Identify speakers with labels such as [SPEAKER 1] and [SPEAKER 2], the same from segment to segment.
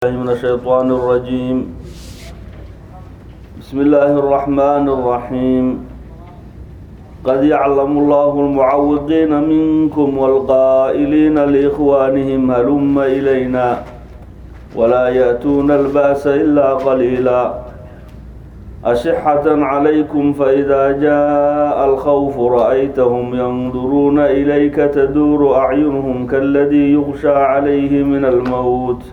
[SPEAKER 1] من الشيطان الرجيم بسم الله الرحمن الرحيم قد يعلم الله المعوقين منكم والقائلين لإخوانهم هلم إلينا ولا يأتون البأس إلا قليلا أشحة عليكم فإذا جاء الخوف رأيتهم ينظرون إليك تدور أعينهم كالذي يغشى عليه من الموت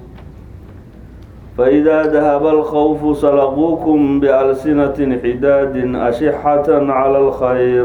[SPEAKER 1] فإذا ذهب الخوف سلقوكم بألسنة حداد أشحة على الخير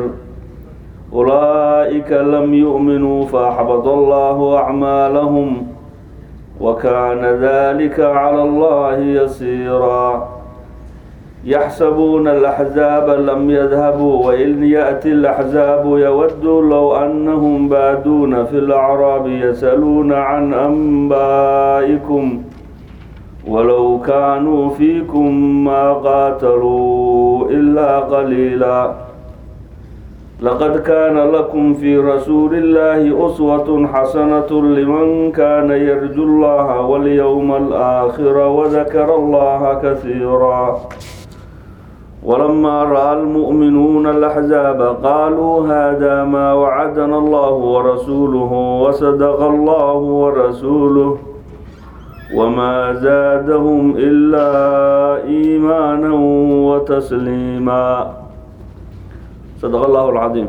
[SPEAKER 1] أولئك لم يؤمنوا فأحبط الله أعمالهم وكان ذلك على الله يسيرا يحسبون الأحزاب لم يذهبوا وإن يأتي الأحزاب يودوا لو أنهم بادون في الأعراب يسألون عن أنبائكم ولو كانوا فيكم ما قاتلوا إلا قليلا لقد كان لكم في رسول الله أسوة حسنة لمن كان يرجو الله واليوم الآخر وذكر الله كثيرا ولما رأى المؤمنون الأحزاب قالوا هذا ما وعدنا الله ورسوله وصدق الله ورسوله وما زادهم إلا إيمانا وتسليما صدق الله العظيم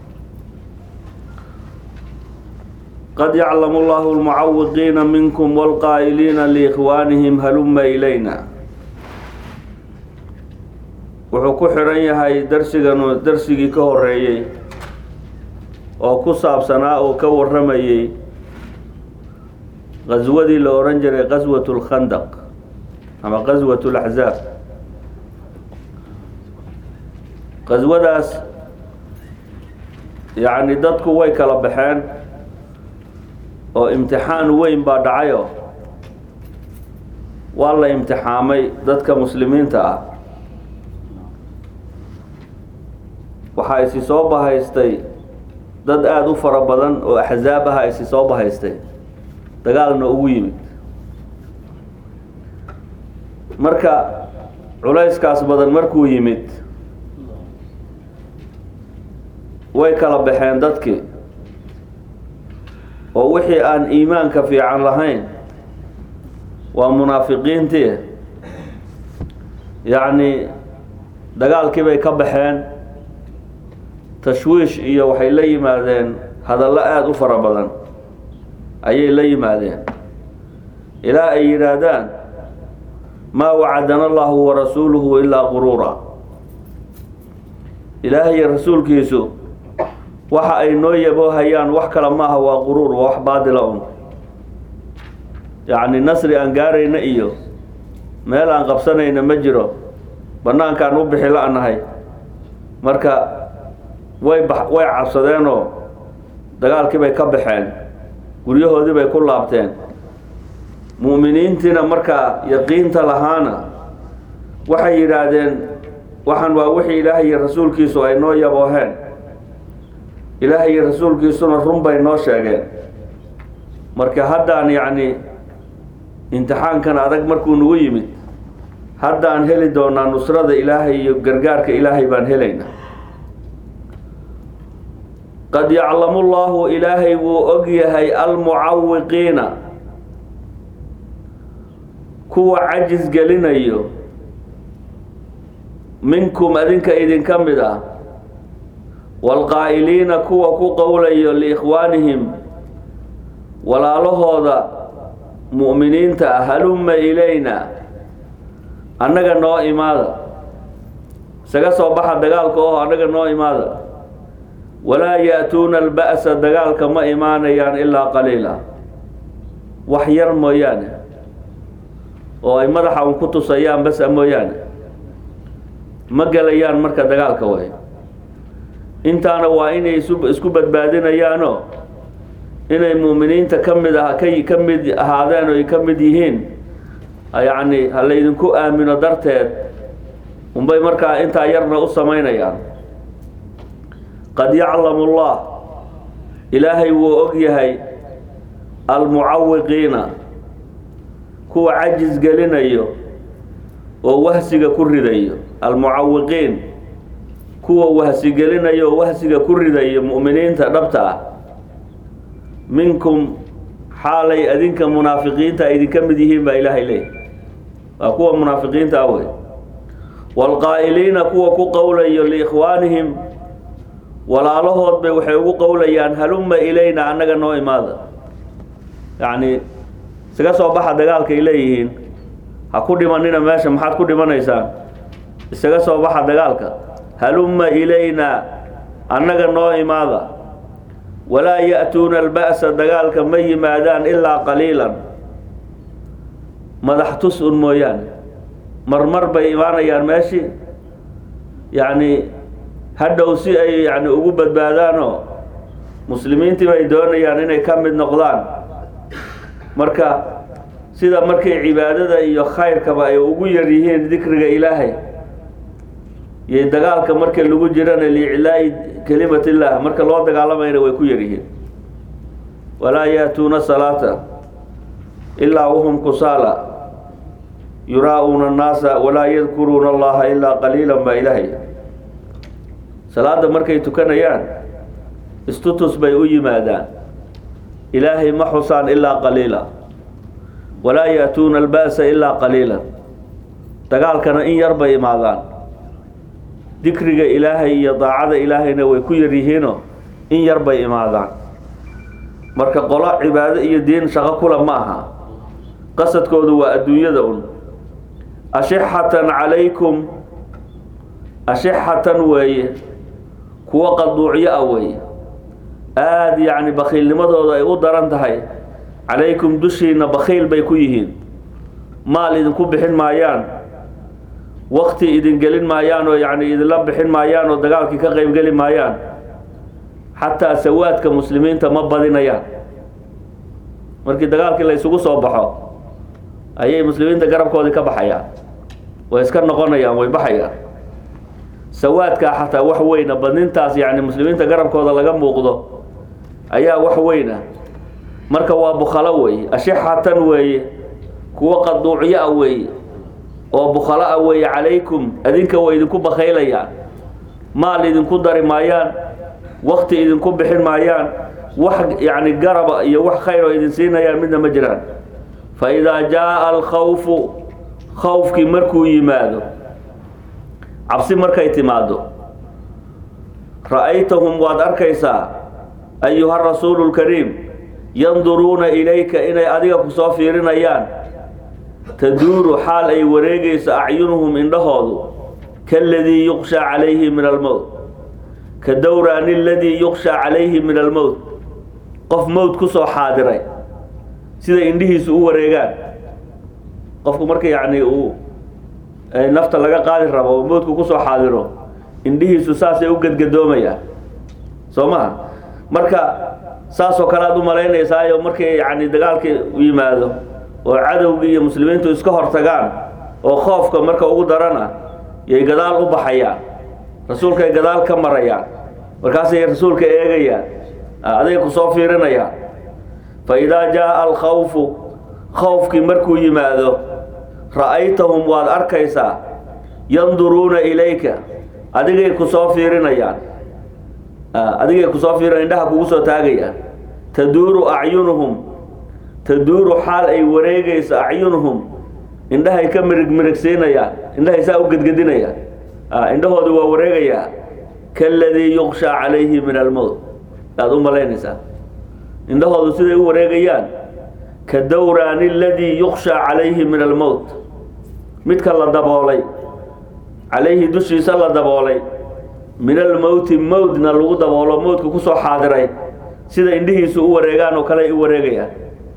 [SPEAKER 1] قد يعلم الله المعوقين منكم والقائلين لإخوانهم هلم إلينا wuxuu ku xiran yahay darsigan darsigii ka horeeyey oo ku saabsanaa oo ka warramayey qaswadii la ohan jiray qaswat lkhandaq ama qaswat laxzaab qaswadaas yacni dadku way kala baxeen oo imtixaan weyn baa dhacayo waa la imtixaamay dadka muslimiinta ah waxaa isi soo bahaystay dad aada u fara badan oo axzaab aha isi soo bahaystay dagaalna ugu yimid marka culayskaas badan markuu yimid way kala baxeen dadkii oo wixii aan iimaanka fiican lahayn waa munaafiqiintii yacni dagaalkii bay ka baxeen tashwiish iyo waxay la yimaadeen hadallo aada u fara badan ayay la yimaadeen ilaa ay yidhaahdaan maa wacadana allahu warasuuluhu ilaa quruura ilaahay iyo rasuulkiisu waxa ay noo yaboohayaan wax kale maaha waa quruur waa wax baadila un yacni nasri aan gaarayna iyo meel aan qabsanayna ma jiro bannaankaan u bixi la-nahay marka way ba way cabsadeenoo dagaalkii bay ka baxeen guryahoodii bay ku laabteen mu'miniintiina markaa yaqiinta lahaana waxay yidhaahdeen waxaan waa wixii ilaahay iyo rasuulkiisu ay noo yabooheen ilaahay iyo rasuulkiisuna run bay noo sheegeen marka haddaan yacni imtixaankan adag markuu nagu yimid haddaan heli doonaa nusrada ilaahay iyo gargaarka ilaahay baan helaynaa qad yaclamu llahu ilaahay wuu og yahay almucawiqiina kuwa cajis gelinayo minkum adinka idinka mid ah waalqaa'iliina kuwa ku qowlayo liikhwaanihim walaalahooda mu'miniinta ah halumma ilayna annaga noo imaada isaga soo baxa dagaalka oo annaga noo imaada walaa ya-tuuna alba'sa dagaalka ma imaanayaan ilaa qaliila wax yar mooyaane oo ay madaxa un ku tusayaan basa mooyaane ma gelayaan marka dagaalka way intaana waa inay isu isku badbaadinayaanoo inay mu'miniinta ka mid ah ka ka mid ahaadeen oo ay ka mid yihiin yacni ha laydinku aamino darteed unbay markaa intaa yarna u samaynayaan qad yaclamu allah ilaahay wuu og yahay almucawiqiina kuwa cajis gelinayo oo wahsiga ku ridayo almucawiqiin kuwa wahsigelinayo oo wahsiga ku ridayo mu'miniinta dhabta ah minkum xaalay adinka munaafiqiinta ay idinka mid yihiin baa ilaahay leeyahy waa kuwa munaafiqiinta ah wey waalqaa'iliina kuwa ku qowlayo liikhwaanihim walaalahood bay waxay ugu qowlayaan halumma ilayna annaga noo imaada yacni isaga soo baxa dagaalkay leeyihiin ha ku dhimanina meesha maxaad ku dhimanaysaan isaga soo baxa dagaalka halumma ilayna annaga noo imaada walaa ya'tuuna alba'sa dagaalka ma yimaadaan ilaa qaliilan madax tus un mooyaane marmar bay imaanayaan meeshii yacni hadhow si ay yani ugu badbaadaanoo muslimiintii bay doonayaan inay ka mid noqdaan marka sida markay cibaadada iyo khayrkaba ay ugu yar yihiin dikriga ilaahay iyo dagaalka marka lagu jirana liiclaa'i kelimat illah marka loo dagaalamayna way ku yar yihiin walaa yaatuuna salaata ilaa wahum kusaala yuraa-uuna annaasa walaa yadkuruuna allaha ilaa qaliilan baa ilaahay salaada markay tukanayaan istutus bay u yimaadaan ilaahay ma xusaan ilaa qaliila walaa yaatuuna alba'sa ilaa qaliilan dagaalkana in yar bay imaadaan dikriga ilaahay iyo daacada ilaahayna way ku yar yihiinoo in yar bay imaadaan marka qolo cibaado iyo diin shaqo kula ma aha qasadkoodu waa adduunyada un ashixatan calaykum ashixatan weeye kuwo qaduucyo ah weeye aada yacni bakhiilnimadooda ay u daran tahay calaykum dushiina bakhiil bay ku yihiin maal idinku bixin maayaan wakti idin gelin maayaan oo yacni idinla bixin maayaan oo dagaalkii ka qeybgeli maayaan xataa sawaadka muslimiinta ma badinayaan markii dagaalkii la isugu soo baxo ayay muslimiinta garabkoodii ka baxayaan way iska noqonayaan way baxayaan sawaadkaa xataa wax weyna badnintaas yacni muslimiinta garabkooda laga muuqdo ayaa wax weyna marka waa bukhalo weeye ashixatan weeye kuwo qaduucyo ah weeye oo bukhalo ah weeye calaykum adinka way idinku bakhaylayaan maal idinku dari maayaan wakti idinku bixin maayaan wax yacni garaba iyo wax khayr oo idin siinayaan midna ma jiraan fa idaa jaa alkhawfu khawfkii markuu yimaado cabsi markay timaado ra'aytahum waad arkaysaa ayuha rasuulu lkariim yanduruuna ilayka inay adiga ku soo fiirinayaan taduuru xaal ay wareegayso acyunuhum indhahoodu kaladii yuqshaa calayhi min almowt ka dowraani aladii yuqshaa calayhi min almowt qof mowt ku soo xaadiray siday indhihiisu u wareegaan qofku marka yacni uu nafta laga qaadi rabo oo mowdku kusoo xaadiro indhihiisu saasay u gadgadoomayaan soo maha marka saasoo kale aad u malaynaysaayoo markii yacni dagaalkii yimaado oo cadowgii iyo muslimiintu iska hortagaan oo khoofka marka ugu darana yay gadaal u baxayaan rasuulkay gadaal ka marayaan markaasay rasuulka eegayaan aday ku soo fiirinayaan fa idaa jaaa alkhawfu khawfkii markuu yimaado ra'aytahum waad arkaysaa yanduruuna ilayka adigay ku soo fiirinayaan adigay kusoo fiirinaya indhaha kugu soo taagayaan taduuru acyunuhum taduuru xaal ay wareegayso acyunuhum indhahay ka mirig mirigsiinayaan indhahay saa u gedgedinayaan indhahoodu waa wareegayaa kaladii yuqshaa calayhi min almowt aad u malaynaysaa indhahoodu siday u wareegayaan ka dowraani aladii yuqshaa calayhi min almowt midka la daboolay calayhi dushiisa la daboolay min almowti mowdna lagu daboolo mowdka kusoo xaadiray sida indhihiisu u wareegaan oo kale ay u wareegayaan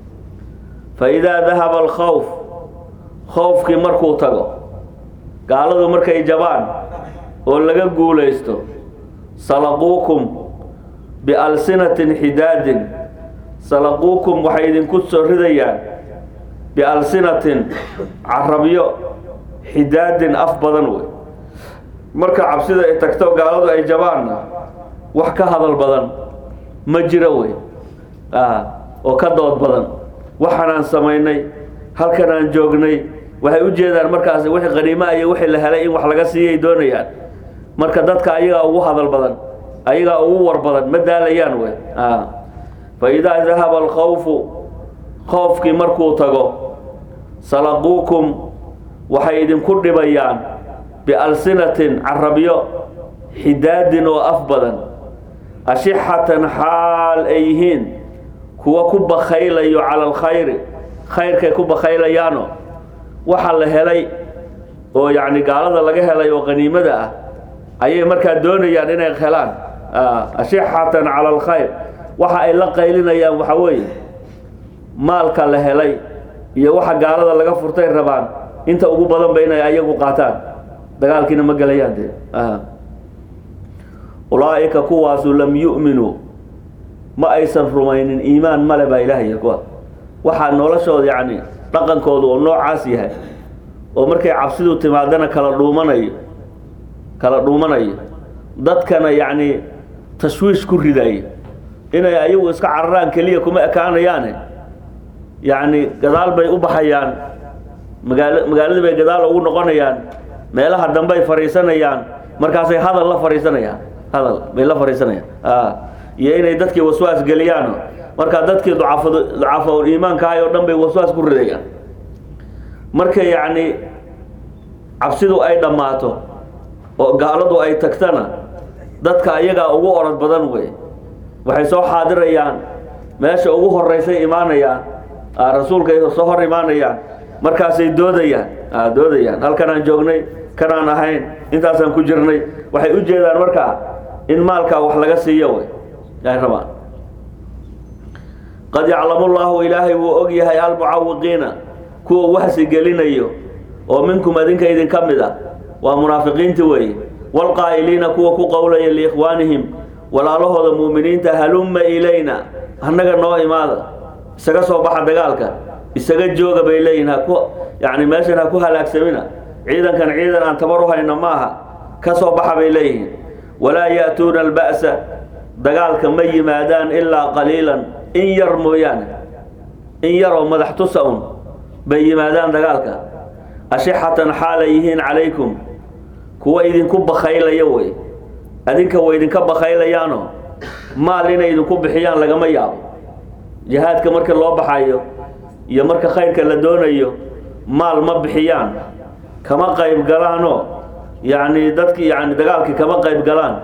[SPEAKER 1] fa idaa dahaba alkhawf khowfkii markuu tago gaaladu markay jabaan oo laga guulaysto salaquukum bialsinatin xidaadin salaquukum waxay idinku soo ridayaan bialsinatin carabyo xidaadin af badan wey marka cabsida ay tagto gaaladu ay jabaanna wax ka hadal badan ma jiro wey oo ka dood badan waxaanaan samaynay halkan aan joognay waxay u jeedaan markaas wixii qaniima iyo wixii la helay in wax laga siiyay doonayaan marka dadka ayagaa ugu hadal badan ayagaa ugu war badan ma daalayaan wey fa idaa dahaba alkhawfu khoofkii markuu tago salaquukum waxay idinku dhibayaan bialsinatin carabyo xidaadin oo af badan ashixatan xaal ay yihiin kuwa ku bakhaylayo cala alkhayri khayrkay ku bakhaylayaano waxa la helay oo yacni gaalada laga helay oo qaniimada ah ayay markaa doonayaan inay helaan ashixatan cala alkhayr waxa ay la qaylinayaan waxa weeye maalka la helay iyo waxa gaalada laga furtay rabaan inta ugu badanba inay ayagu qaataan dagaalkiina ma gelayaan dee ulaa'ika kuwaasu lam yu'minuu ma aysan rumaynin iimaan male baa ilaahay kuwa waxaa noloshooda yacni dhaqankoodu oo noocaas yahay oo markay cabsidu timaadana kala dhuumanayo kala dhuumanayo dadkana yacni tashwiish ku ridayo inay ayagu iska cararaan keliya kuma ekaanayaane yacni gadaal bay u baxayaan magaalo magaaladii bay gadaal ugu noqonayaan meelaha dambey fadhiisanayaan markaasay hadal la fadhiisanayaan hadal bay la fadhiisanayaan iyo inay dadkii waswaas geliyaan markaa dadkii ducafad ducafa iimaankahay oo dhan bay waswaas ku ridayaan marka yacni cabsidu ay dhammaato oo gaaladu ay tagtana dadka ayagaa ugu orod badan wey waxay soo xaadirayaan meesha ugu horeysay imaanayaan rasuulkay soo hor imaanayaan markaasay doodayaan doodayaan halkan aan joognay kanaan ahayn intaasaan ku jirnay waxay u jeedaan markaa in maalkaa wax laga siiyo wey ay rabaan qad yaclamu llaahu ilaahay wuu og yahay almucawiqiina kuwa wahsi gelinayo oo minkum adinka idinka mid ah waa munaafiqiinti weeye waalqaa'iliina kuwa ku qowlaya liikhwaanihim walaalahooda mu'miniinta halumma ilayna annaga noo imaada isaga soo baxa dagaalka isaga jooga bay leeyihin haku yacni meeshan ha ku halaagsamina ciidankan ciidan aan tabar u hayno maaha ka soo baxa bay leeyihiin walaa ya'tuuna alba'sa dagaalka ma yimaadaan ilaa qaliilan in yar mooyaane in yaroo madax tusa un bay yimaadaan dagaalka ashixatan xaalay yihiin calaykum kuwa idinku bakhaylaya wey adinka way idinka bakhaylayaano maal inay idinku bixiyaan lagama yaabo jihaadka marka loo baxayo iyo marka khayrka la doonayo maal ma bixiyaan kama qayb galaanoo yacni dadki yani dagaalkii kama qayb galaan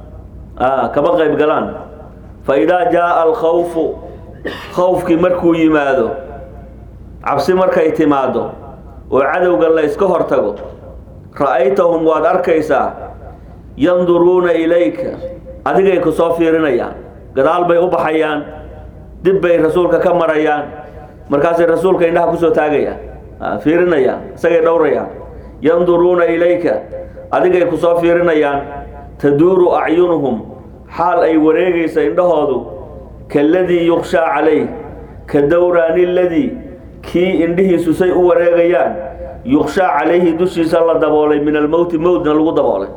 [SPEAKER 1] kama qayb galaan fa idaa jaaa alkhawfu khawfkii markuu yimaado cabsi markay timaado oo cadowga la iska hortago ra'aytahum waad arkaysaa yanduruuna ilayka adigay ku soo fiirinayaan gadaal bay u baxayaan dib bay rasuulka ka marayaan markaasay rasuulka indhaha kusoo taagayaan fiirinayaan isagay dhowrayaan yanduruuna ilayka adigay ku soo fiirinayaan taduuru acyunuhum xaal ay wareegaysa indhahoodu kaladii yukshaa calayh ka dowraani ladii kii indhihiisu say u wareegayaan yukshaa calayhi dushiisa la daboolay min almowti mowtna lagu daboolay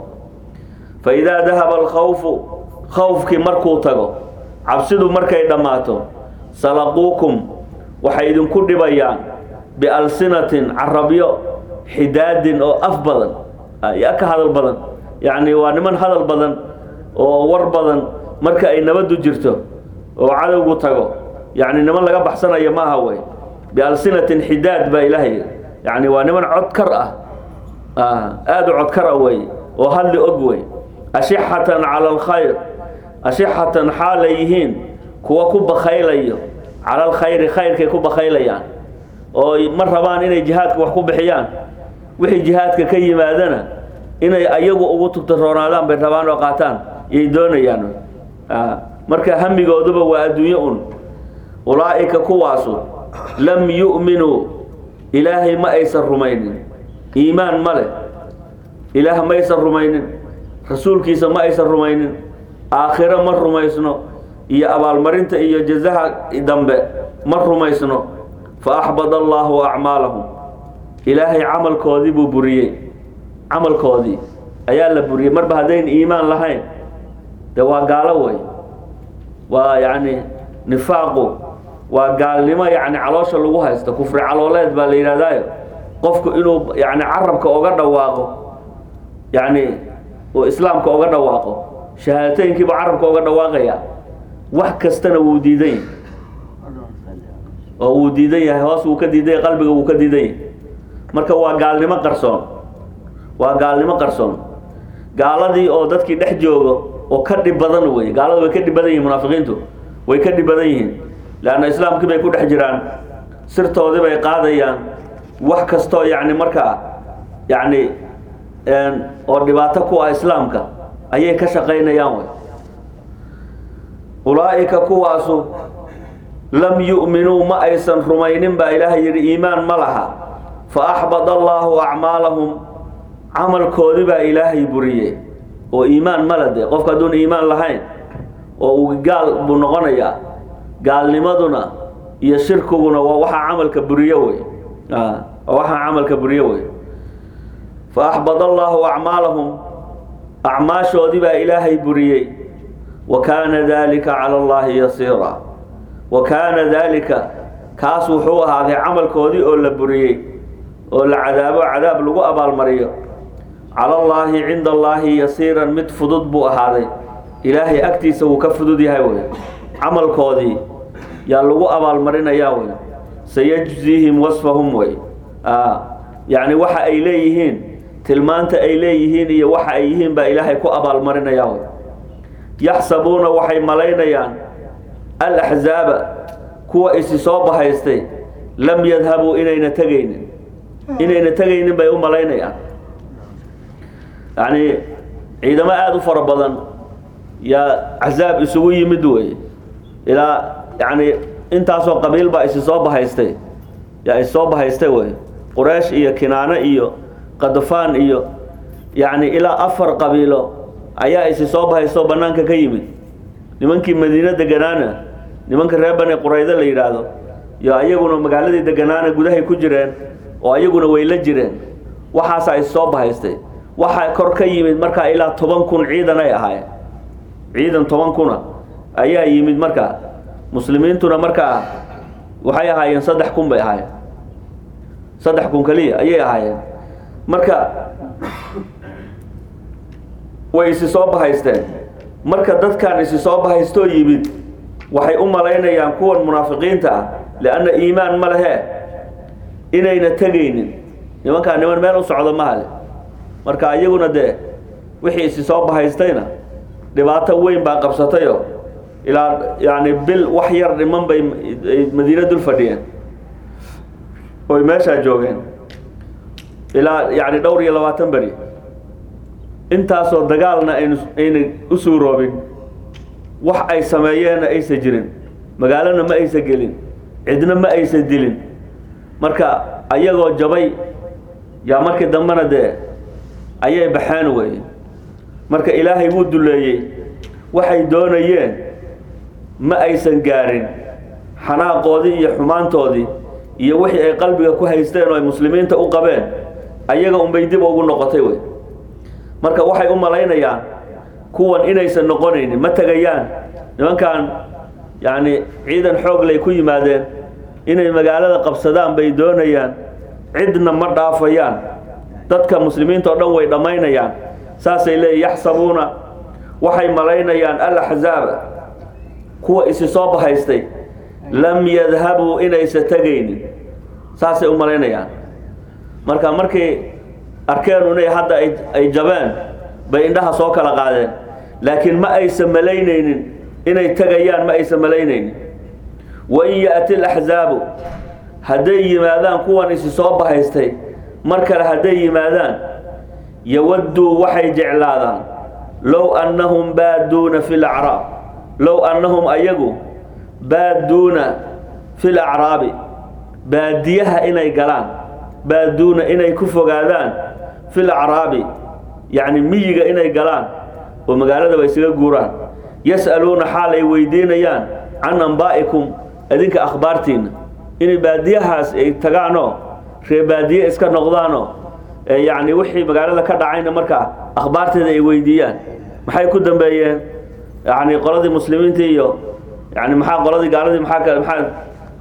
[SPEAKER 1] fa idaa dahaba alkhawfu khawfkii markuu tago cabsidu markay dhammaato salaquukum waxay idinku dhibayaan bialsinatin carabyo xidaadin oo af badan yaa ka hadal badan yacni waa niman hadal badan oo war badan marka ay nabaddu jirto oo cadowgu tago yacni niman laga baxsanayo maaha wey bialsinatin xidaad baa ilaahay yacni waa niman codkar ah aada u codkar ah wey oo hadli og wey ashixatan cala alkhayr ashixatan xaalay yihiin kuwa ku bakhaylayo cala alkhayri khayrkay ku bakhaylayaan oo ma rabaan inay jihaadka wax ku bixiyaan wixii jihaadka ka yimaadana inay ayagu ugu tugtaroonaadaan bay rabaan oo qaataan yay doonayaan marka hamigooduba waa adduunyo un ulaa'ika kuwaasu lam yu'minuu ilaahay ma aysan rumaynin iimaan ma leh ilaah ma aysan rumaynin rasuulkiisa ma aysan rumaynin aakhiro ma rumaysno iyo abaalmarinta iyo jazaha dambe ma rumaysno fa axbada allaahu acmaalahum ilaahay camalkoodii buu buriyey camalkoodii ayaa la buriyey marba haddayn iimaan lahayn dee waa gaalo wey waa yacni nifaaqu waa gaalnimo yacni caloosha lagu haysto kufri calooleed baa la yidhahdaayo qofku inuu yacni carabka oga dhawaaqo yacni uu islaamka oga dhawaaqo shahaadateynkiiba carabka oga dhawaaqaya wax kastana wuu diidan yahay oo wuu diidan yahay hoos wuu ka diidan yahay qalbiga wuu ka diidan yahay marka waa gaalnimo qarsoon waa gaalnimo qarsoon gaaladii oo dadkii dhex joogo oo ka dhib badan wey gaalada way ka dhib badan yihin munaafiqiintu way ka dhib badan yihiin leanna islaamkii bay ku dhex jiraan sirtoodii bay qaadayaan wax kastoo yacni markaa yacni oo dhibaato ku ah islaamka ayay ka shaqaynayaan wey ulaa'ika kuwaasu lam yu'minuu ma aysan rumaynin baa ilaahay yidhi iimaan ma laha fa axbada allaahu acmaalahum camalkoodii baa ilaahay buriyey oo iimaan mala de qofka hadduun iimaan lahayn oo uu gaal buu noqonayaa gaalnimaduna iyo shirkiguna waa waxaa camalka buriyo wey waa waxaa camalka buriyo wey fa axbada allaahu acmaalahum acmaashoodii baa ilaahay buriyey wa kaana dalika cala allahi yasiira wa kaana dalika kaas wuxuu ahaaday camalkoodii oo la buriyey oo la cadaabo cadaab lagu abaalmariyo cala allaahi cinda allaahi yasiiran mid fudud buu ahaaday ilaahay agtiisa wuu ka fudud yahay wey camalkoodii yaa lagu abaalmarinayaa wey sayajziihim wasfahum wey yacni waxa ay leeyihiin tilmaanta ay leeyihiin iyo waxa ay yihiin baa ilaahay ku abaalmarinayaa wey yaxsabuuna waxay malaynayaan alaxzaaba kuwa isi soo bahaystay lam yadhabuu inayna tegaynin inayna tegaynin bay u malaynayaan yacni ciidamo aada u fara badan yaa axzaab isugu yimid wey ilaa yacni intaasoo qabiil baa isi soo bahaystay yaa issoo bahaystay wey quraysh iyo kinaano iyo qadafaan iyo yacni ilaa afar qabiilo ayaa isi soo bahaystoo bannaanka ka yimid nimankii madiine deganaana nimanka reer bani quraydo la yidhaahdo yo ayaguna magaaladii deganaana gudahay ku jireen oo ayaguna way la jireen waxaasaa is soo bahaystay waxaa kor ka yimid markaa ilaa toban kun ciidan ay ahaayeen ciidan toban kuna ayaa yimid markaa muslimiintuna markaa waxay ahaayeen saddex kun bay ahaayeen saddex kun keliya ayay ahaayeen marka way isi soo bahaysteen marka dadkan isi soo bahaystoo yimid waxay u malaynayaan kuwan munaafiqiinta ah lianna iimaan ma lehe inayna tegaynin nimankaa niman meel u socdo mahale marka iyaguna dee wixii isi soo bahaystayna dhibaato weyn baa qabsatayo ilaa yacni bil wax yar dhiman bay madiina dul fadhiyeen oy meeshaa joogeen ilaa yacni dhowr iyo labaatan beri intaasoo dagaalna aynu ayna u suuroobin wax ay sameeyeenna aysan jirin magaalona ma aysan gelin cidna ma aysan dilin marka ayagoo jabay yaa markii dambena dee ayay baxeen weye marka ilaahay wuu duleeyey waxay doonayeen ma aysan gaarin xanaaqoodii iyo xumaantoodii iyo wixii ay qalbiga ku haysteen oo ay muslimiinta u qabeen ayaga unbay dib ugu noqotay wey marka waxay u malaynayaan kuwan inaysan noqonaynin ma tegayaan nimankan yacni ciidan xooglay ku yimaadeen inay magaalada qabsadaan bay doonayaan cidna ma dhaafayaan dadka muslimiinta oo dhan way dhammaynayaan saasay leeyihin yaxsabuuna waxay malaynayaan alaxzaaba kuwa isi soo bahaystay lam yadhabuu inaysa tegaynin saasay u malaynayaan marka markay arkeen inay hadda ay jabeen bay indhaha soo kala qaadeen laakiin ma aysan malaynaynin inay tegayaan ma aysan malaynaynin wain ya'ti alaxzaabu hadday yimaadaan kuwan isi soo bahaystay mar kale hadday yimaadaan yawadduu waxay jeclaadaan low annahum baaduuna fi lacraab low annahum ayagu baaduuna fi lacraabi baadiyaha inay galaan baaduuna inay ku fogaadaan fi lacraabi yacni miyiga inay galaan oo magaaladaba isaga guuraan yas'aluuna xaal ay weydiinayaan can ambaa'ikum idinka akhbaartiinna inay baadiyahaas ay tagaanoo ree baadiye iska noqdaanoo yacni wixii magaalada ka dhacayna markaa akhbaarteeda ay weydiiyaan maxay ku dambeeyeen yacni qoladii muslimiinta iyo yani maxaa qoladii gaaladii maxaa ka maxaa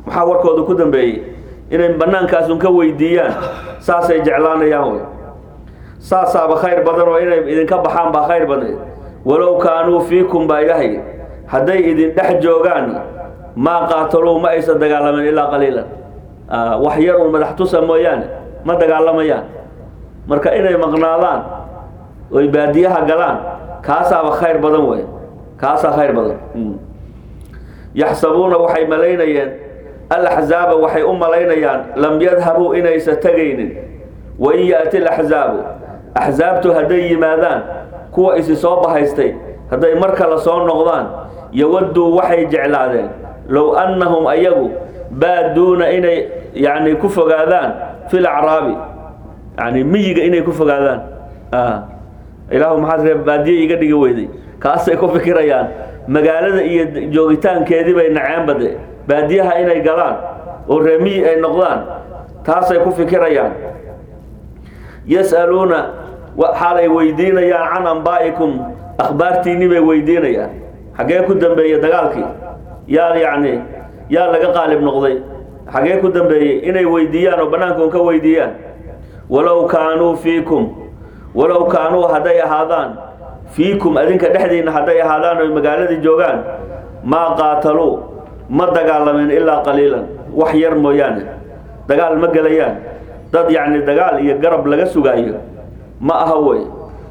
[SPEAKER 1] maxaa warkooda ku dambeeyey inay bannaankaasun ka weydiiyaan saasay jeclaanayaan wey saasaaba khayr badan oo inay idinka baxaan baa khayr badneed walow kaanuu fiikum baa ilaahay hadday idin dhex joogaan maa qaataluu ma aysan dagaalamin ilaa qaliilan wax yar un madax tusa mooyaane ma dagaalamayaan marka inay maqnaadaan oy baadiyaha galaan kaasaaba khayr badan wey kaasaa khayr badan yaxsabuuna waxay malaynayeen alaxzaaba waxay u malaynayaan lam yadhabuu inaysa tegaynin wain yaati laxzaabu axsaabtu hadday yimaadaan kuwa isi soo bahaystay hadday mar kale soo noqdaan yawadduu waxay jeclaadeen low annahum ayagu baaduuna inay yani ku fogaadaan fi lacraabi yani miyiga inay ku fogaadaan ilaahu maxaad ree baadiye iga dhigi weyday kaasay ku fikirayaan magaalada iyo joogitaankeedii bay naceenbade baadiyaha inay galaan oo reemiyi ay noqdaan taasay ku fikirayaan yas'aluuna xaalay weydiinayaan can ambaa'ikum akhbaartiinni bay weydiinayaan xaggee ku dambeeyey dagaalkii yaa yacni yaa laga qaalib noqday xaggee ku dambeeyey inay weydiiyaan oo bannaankaun ka weydiiyaan walow kaanuu fiikum walow kaanuu hadday ahaadaan fiikum adinka dhexdiinna hadday ahaadaan oy magaaladii joogaan maa qaataluu ma dagaalamin ilaa qaliilan wax yar mooyaane dagaal ma gelayaan dad yacni dagaal iyo garab laga sugaayo ma aha wey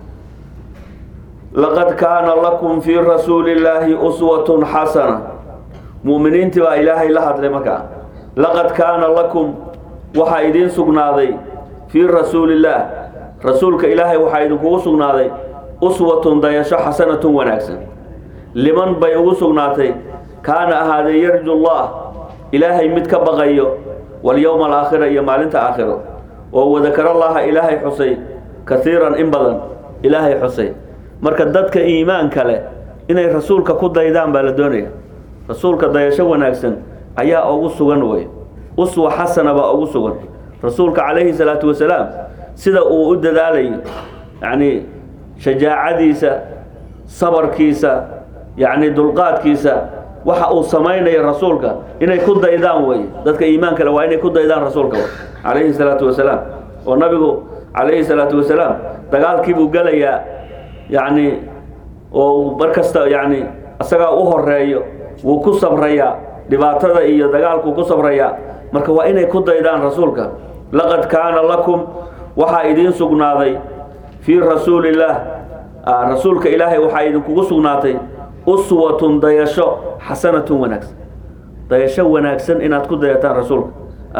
[SPEAKER 1] laqad kaana lakum fii rasuuli illaahi uswatun xasana mu'miniintii baa ilaahay la hadlay markaa laqad kaana lakum waxaa idiin sugnaaday fii rasuulillaah rasuulka ilaahay waxaa idinkugu sugnaaday uswatun dayasho xasanatun wanaagsan liman bay ugu sugnaatay kaana ahaaday yarju llah ilaahay mid ka baqayo walyowma alaakhira iyo maalinta aakhiro oo wadakarallaha ilaahay xusay kaiiran in badan ilaahay xusay marka dadka iimaanka leh inay rasuulka ku daydaan baa la doonaya rasuulka dayasho wanaagsan ayaa ugu sugan wey uswa xasana baa ugu sugan rasuulka calayhi salaatu wasalaam sida uu u dadaalayo yacni shajaacadiisa sabarkiisa yacni dulqaadkiisa waxa uu samaynayo rasuulka inay ku daydaan wey dadka iimaanka le waa inay ku daydaan rasuulka calayhi salaatu wasalaam oo nabigu calayhi salaatu wasalaam dagaalkii buu gelayaa yacni oo mar kasta yacni isagaa u horeeyo wuu ku sabrayaa dhibaatada iyo dagaalkuu ku sabrayaa marka waa inay ku daydaan rasuulka laqad kaana lakum waxaa idiin sugnaaday fii rasuulillaah rasuulka ilaahay waxaa idinkugu sugnaatay uswatun dayasho xasanatun wanaagsan dayasho wanaagsan inaad ku dayataan rasuulka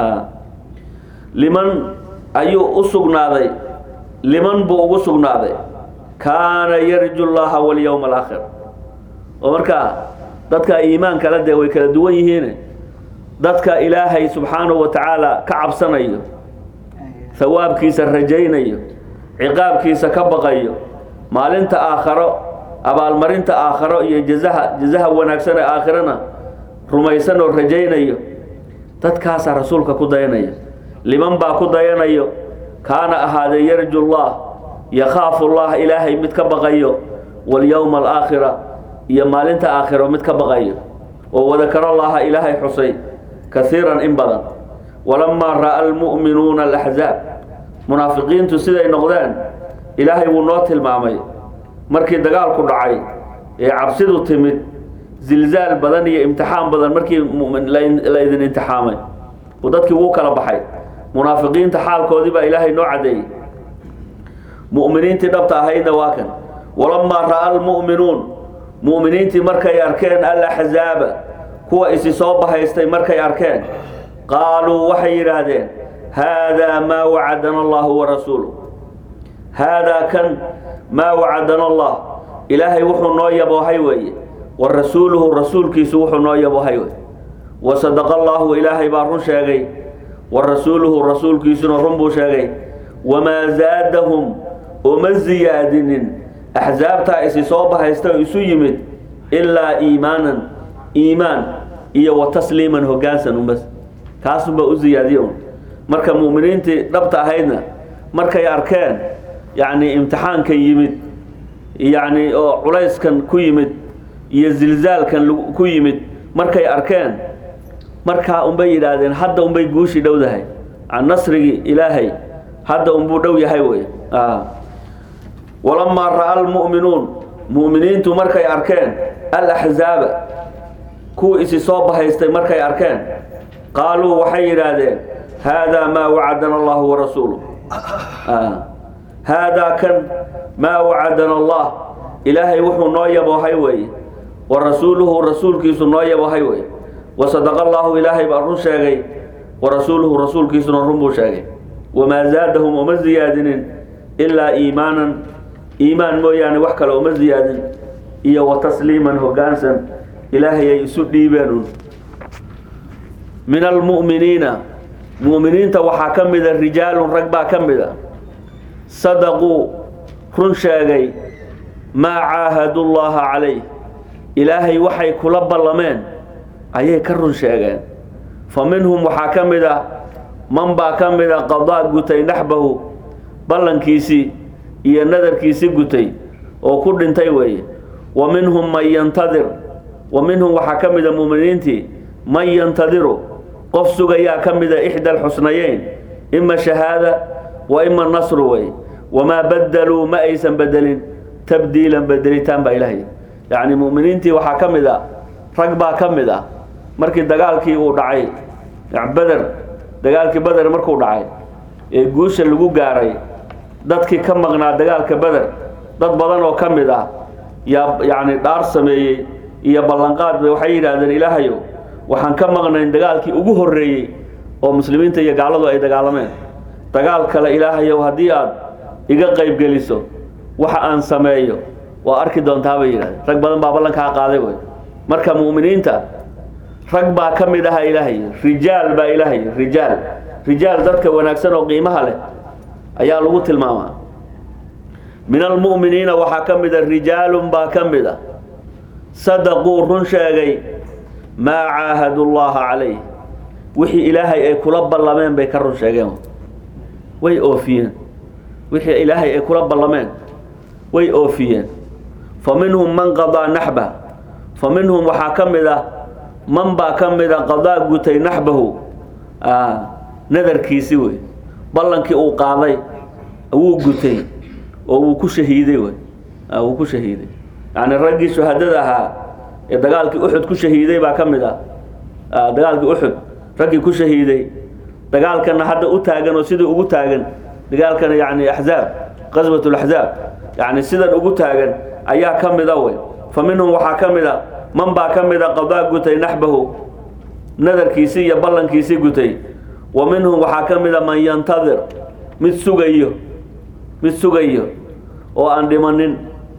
[SPEAKER 1] liman ayuu u sugnaaday liman buu ugu sugnaaday kaana yarju llaha walyowma alaakhir oo markaa dadka iimaan kale dee way kala duwan yihiin dadka ilaahay subxaanahu wa tacaala ka cabsanayo hawaabkiisa rajaynayo ciqaabkiisa ka baqayo maalinta aakharo abaalmarinta aakharo iyo jazaha jazaha wanaagsan ee aakhirana rumaysan oo rajaynayo dadkaasaa rasuulka ku dayanaya liman baa ku dayanayo kaana ahaadee yarju llah yakhaafu llah ilaahay mid ka baqayo walyowma alaakhira iyo maalinta aakhiro mid ka baqayo oo wadakaro llaha ilaahay xusay kaiiran in badan walamaa ra'a almu'minuuna alaxzaab munaafiqiintu siday noqdeen ilaahay wuu noo tilmaamay markii dagaalku dhacay ee cabsidu timid zilzaal badan iyo imtixaan badan markii la idin imtixaamay uu dadkii wuu kala baxay munaafiqiinta xaalkoodii baa ilaahay noo caddeeyey mu'miniintii dhabta ahaydna waa kan walamaa ra'a almu'minuun mu'miniintii markay arkeen alaxzaaba kuwa isi soo bahaystay markay arkeen qaaluu waxay yidhaahdeen haadaa maa wacadana allahu warasuuluh haadaa kan maa wacadana allah ilaahay wuxuu noo yaboohay weeye wa rasuuluhu rasuulkiisu wuxuu noo yaboohay weye wa sadaqa allaahu ilaahay baa run sheegay wa rasuuluhu rasuulkiisuna run buu sheegay wamaa zaadahum uma siyaadinin axsaabtaa isi soo bahaysta oo isu yimid ilaa iimaanan iimaan iyo wa tasliiman hoggaansan unbas kaasunbaa u siyaadiye un marka mu'miniintii dhabta ahaydna markay arkeen yacni imtixaanka yimid yacni oo culayskan ku yimid iyo zilzaalkan ku yimid markay arkeen markaa unbay yidhaahdeen hadda unbay guushii dhowdahay nasrigii ilaahay hadda unbuu dhow yahay wey walamaa ra'a almu'minuun mu'miniintu markay arkeen alaxzaaba kuwa isi soo bahaystay markay arkeen qaaluu waxay yidhaahdeen haadaa maa wacadana allahu warasuuluh haadaa kan maa wacadana allah ilaahay wuxuu noo yaboohay weeye wa rasuuluhu rasuulkiisu noo yaboohay weye wasadaqa allaahu ilaahay baa run sheegay wa rasuuluhu rasuulkiisuna run buu sheegay wamaa zaadahum uma ziyaadinin ilaa iimaanan iimaan mooyaane wax kale uma ziyaadin iyo wa tasliiman hoggaansan ilaahay ay isu dhiibeen un min almu'miniina mu'miniinta waxaa ka mida rijaalun rag baa ka mida sadaquu run sheegay maa caahadu llaaha calayh ilaahay waxay kula ballameen ayay ka run sheegeen fa minhum waxaa ka mid a man baa ka mida qadaa gutay naxbahu ballankiisii iyo nadarkiisii gutay oo ku dhintay weeye wa minhum man yantadir wa minhum waxaa ka mida mu'miniintii man yantadiru qof sugayaa ka mida ixda alxusnayeyn ima shahaada wa ima nasru wey wamaa badaluu ma aysan bedelin tabdiilan bedelitaan baa ilaahay yacni mu'miniintii waxaa ka mid a rag baa ka mid ah markii dagaalkii uu dhacay beder dagaalkii beder markuu dhacay ee guusha lagu gaaray dadkii ka maqnaa dagaalka beder dad badan oo ka mid ah yaa yacni dhaar sameeyey iyo ballanqaad bay waxay yidhaahdeen ilaahayow waxaan ka maqnayn dagaalkii ugu horreeyey oo muslimiinta iyo gaaladu ay dagaalameen dagaal kale ilaahayow haddii aad iga qaybgeliso waxa aan sameeyo waa arki doontaa bay yidhahdeen rag badan baa ballankaa qaaday wey marka mu'miniinta rag baa ka mid aha ilaahay rijaal baa ilaahay rijaal rijaal dadka wanaagsan oo qiimaha leh ayaa lagu tilmaamaa min almu'miniina waxaa ka mida rijaalun baa ka mid a sadaquu run sheegay maa caahadu llaaha calayh wixii ilaahay ay kula ballameen bay ka run sheegeen way oofiyeen wixii ilaahay ay kula ballameen way oofiyeen fa minhum man qadaa naxba fa minhum waxaa ka mid a man baa ka mida qadaa gutay naxbahu nadarkiisi wey ballankii uu qaaday wuu gutay oo wuu ku shahiiday wey wuu ku shahiiday yacni raggii shuhadada ahaa ee dagaalkii uxud ku shahiiday baa ka mid ah dagaalkii uxud raggii ku shahiiday dagaalkana hadda u taagan oo sidii ugu taagan dagaalkana yacni axzaab qaswat laxzaab yacni sidan ugu taagan ayaa ka mida wey fa minhum waxaa ka mid a man baa ka mida qadaa gutay naxbahu nadarkiisii iyo ballankiisii gutay wa minhum waxaa ka mida man yantadir mid sugayo mid sugayo oo aan dhimanin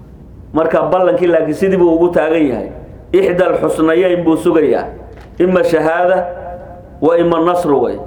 [SPEAKER 1] marka ballankii laakiin sidii buu ugu taagan yahay ixda alxusnayeyn buu sugayaa ima shahaada wa ima nasru wey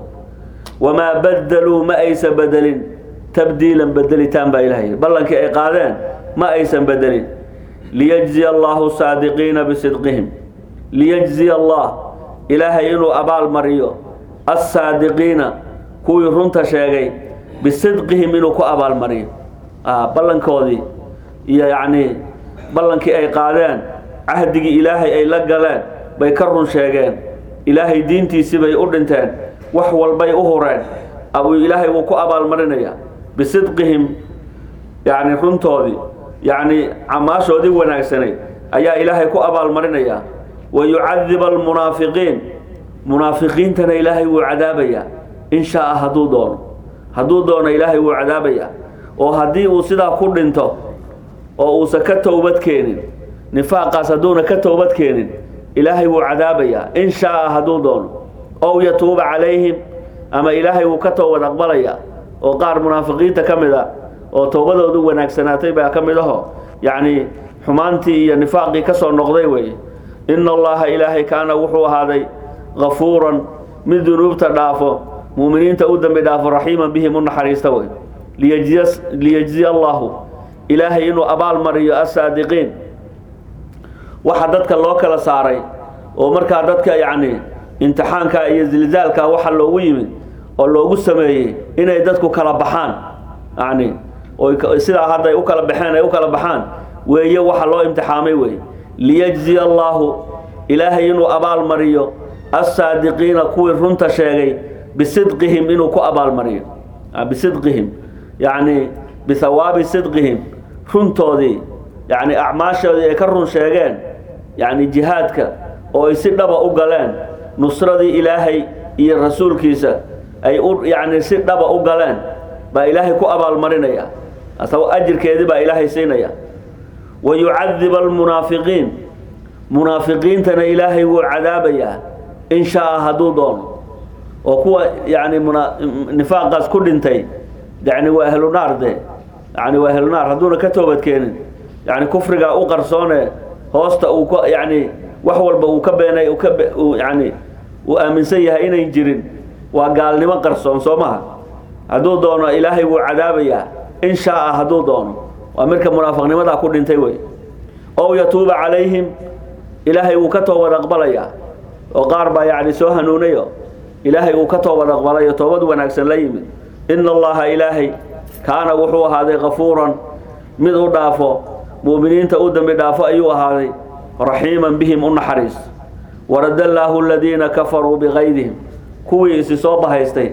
[SPEAKER 1] wamaa badaluu ma aysan bedelin tabdiilan bedelitaan baa ilahay ballankii ay qaadeen ma aysan bedelin liyajziya allahu saadiqiina bisidqihim liyajziya allah ilaahay inuu abaal mariyo assaadiqiina kuwii runta sheegay bisidqihim inuu ku abaalmariyo ballankoodii iyo yacnii ballankii ay qaadeen cahdigii ilaahay ay la galeen bay ka run sheegeen ilaahay diintiisii bay u dhinteen wax walbay u hureen abuu ilaahay wuu ku abaalmarinayaa bisidqihim yacni runtoodii yacni camaashoodii wanaagsanayd ayaa ilaahay ku abaalmarinayaa wa yucadiba almunaafiqiin munaafiqiintana ilaahay wuu cadaabayaa in shaa-a hadduu doono hadduu doono ilaahay wuu cadaabayaa oo haddii uu sidaa ku dhinto oo uusan ka towbad keenin nifaaqaas hadduuna ka towbad keenin ilaahay wuu cadaabayaa in shaa-a hadduu doono ow yatuuba calayhim ama ilaahay wuu ka towbad aqbalayaa oo qaar munaafiqiinta ka mid a oo towbadoodu wanaagsanaatay baa ka mid aho yacni xumaantii iyo nifaaqii ka soo noqday weeye ina allaha ilaahay kaana wuxuu ahaaday gafuuran mid dunuubta dhaafo muuminiinta u dembi dhaafo raxiiman bihim u naxariista wey liyajziya allahu ilaahay inuu abaal mariyo assaadiqiin waxa dadka loo kala saaray oo markaa dadka yacni imtixaanka iyo zilzaalka waxa loogu yimid oo loogu sameeyey inay dadku kala baxaan yacni oo sidaa hadda ay u kala baxeen ay u kala baxaan weeye waxa loo imtixaamay wey liyajziya allaahu ilaahay inuu abaal mariyo assaadiqiina kuwii runta sheegay bisidqihim inuu ku abaalmariyo bisidqihim yacni bihawaabi sidqihim runtoodii yacni acmaashoodii ay ka run sheegeen yacni jihaadka oo ay si dhaba u galeen nusradii ilaahay iyo rasuulkiisa ay u yacni si dhaba u galeen baa ilaahay ku abaalmarinaya asagoo ajirkeedii baa ilaahay siinaya wa yucadiba almunaafiqiin munaafiqiintana ilaahay wuu cadaabayaa in shaa hadduu doono oo kuwa yacni muna nifaaqaas ku dhintay yani waa ahlu naar de yani waa ahlu naar hadduuna ka toobadkeenin yani kufriga u qarsoone hoosta uu ka yani wax walba uu ka beenay uu ka uu yani uu aaminsan yahay inayn jirin waa gaalnimo qarsoon soo maha hadduu doono ilaahay wuu cadaabayaa in shaa hadduu doono waa midka munaafiqnimadaa ku dhintay wey ow yatuuba calayhim ilaahay wuu ka toobad aqbalayaa oo qaar baa yani soo hanuunayo ilaahay uu ka toobad aqbalayo toobad wanaagsan la yimid ina allaha ilaahay kaana wuxuu ahaaday kafuuran mid u dhaafo mu'miniinta u dembi dhaafo ayuu ahaaday raxiiman bihim u naxariis warada allaahu aladiina kafaruu bigaydihim kuwii isi soo bahaystay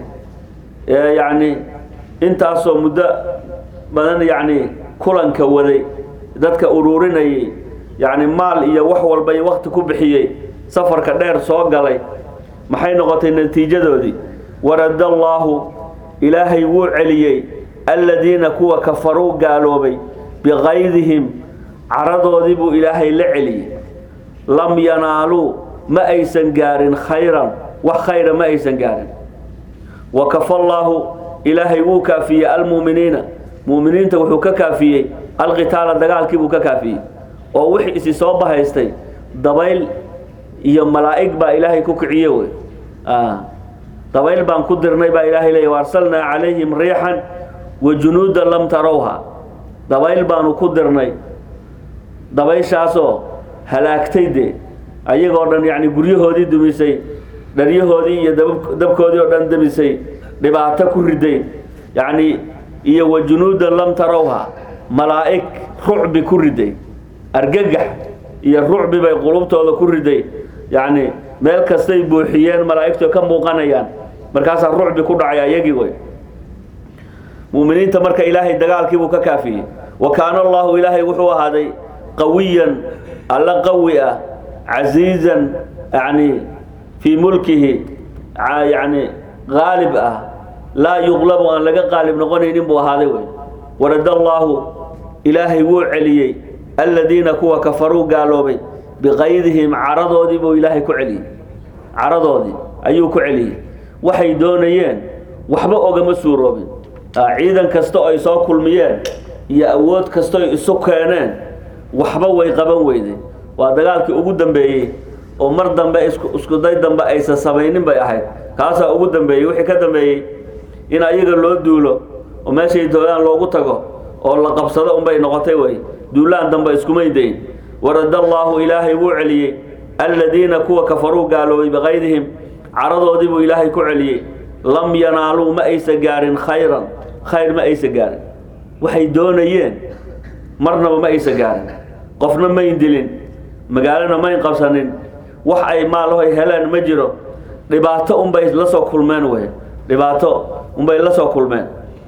[SPEAKER 1] ee yacni intaasoo muddo badan yacni kulanka waday dadka uruurinayay yacni maal iyo wax walba iyo wakti ku bixiyey safarka dheer soo galay maxay noqotay natiijadoodii warada allaahu ilaahay wuu celiyey aladiina kuwa kafaruu gaaloobay biqaydihim caradoodii buu ilaahay la celiyey lam yanaaluu ma aysan gaarin khayran wax khayra ma aysan gaarin wa kafa allaahu ilaahay wuu kaafiyey almu'miniina mu'miniinta wuxuu ka kaafiyey alqitaala dagaalkii buu ka kaafiyey oo wixii isi soo bahaystay dabayl iyo malaa'ig baa ilaahay ku kiciye wey dabayl baan ku dirnay baa ilaahay leeya waarsalnaa calayhim riixan wa junuudan lam tarowha dabayl baanu ku dirnay dabayshaasoo halaagtay dee ayagoo dhan yacni guryahoodii dumisay dharyahoodii iyo dabkoodii oo dhan demisay dhibaato ku riday yacni iyo wa junuudan lam tarowha malaa'ig rucbi ku riday argagax iyo rucbi bay qulubtooda ku riday yacni meel kastay buuxiyeen malaa'igto ka muuqanayaan markaasaa rucbi ku dhacay ayagii wey mu'miniinta marka ilaahay dagaalkii buu ka kaafiyey wa kaana allahu ilaahay wuxuu ahaaday qawiyan alla qawi ah casiizan yani fii mulkihi yani qaalib ah laa yuqlabu aan laga qaalib noqonaynin buu ahaaday wey warada allaahu ilaahay wuu celiyey aladiina kuwa kafaruu gaaloobay biqaydihim caradoodii buu ilaahay ku celiyey caradoodii ayuu ku celiyey waxay doonayeen waxba ogama suuroobin ciidan kasta ay soo kulmiyeen iyo awood kastoy isu keeneen waxba way qaban weyday waa dagaalkii ugu dambeeyey oo mar dambe iskuday dambe aysan samaynin bay ahayd kaasaa ugu dambeeyey wixii ka dambeeyey in ayaga loo duulo oo meeshay doolaan loogu tago oo la qabsado unbay noqotay wey duulaan dambe iskumay dayn warada allaahu ilaahay wuu celiyey aladiina kuwa kafaruu gaaloobay biqaydihim caradoodii buu ilaahay ku celiyey lam yanaaluu ma aysa gaarin khayran khayr ma aysa gaarin waxay doonayeen marnaba ma aysa gaarin qofna mayn dilin magaalona mayn qabsanin wax ay maalahoy heleen ma jiro dhibaato unbay la soo kulmeen wey dhibaato unbay la soo kulmeen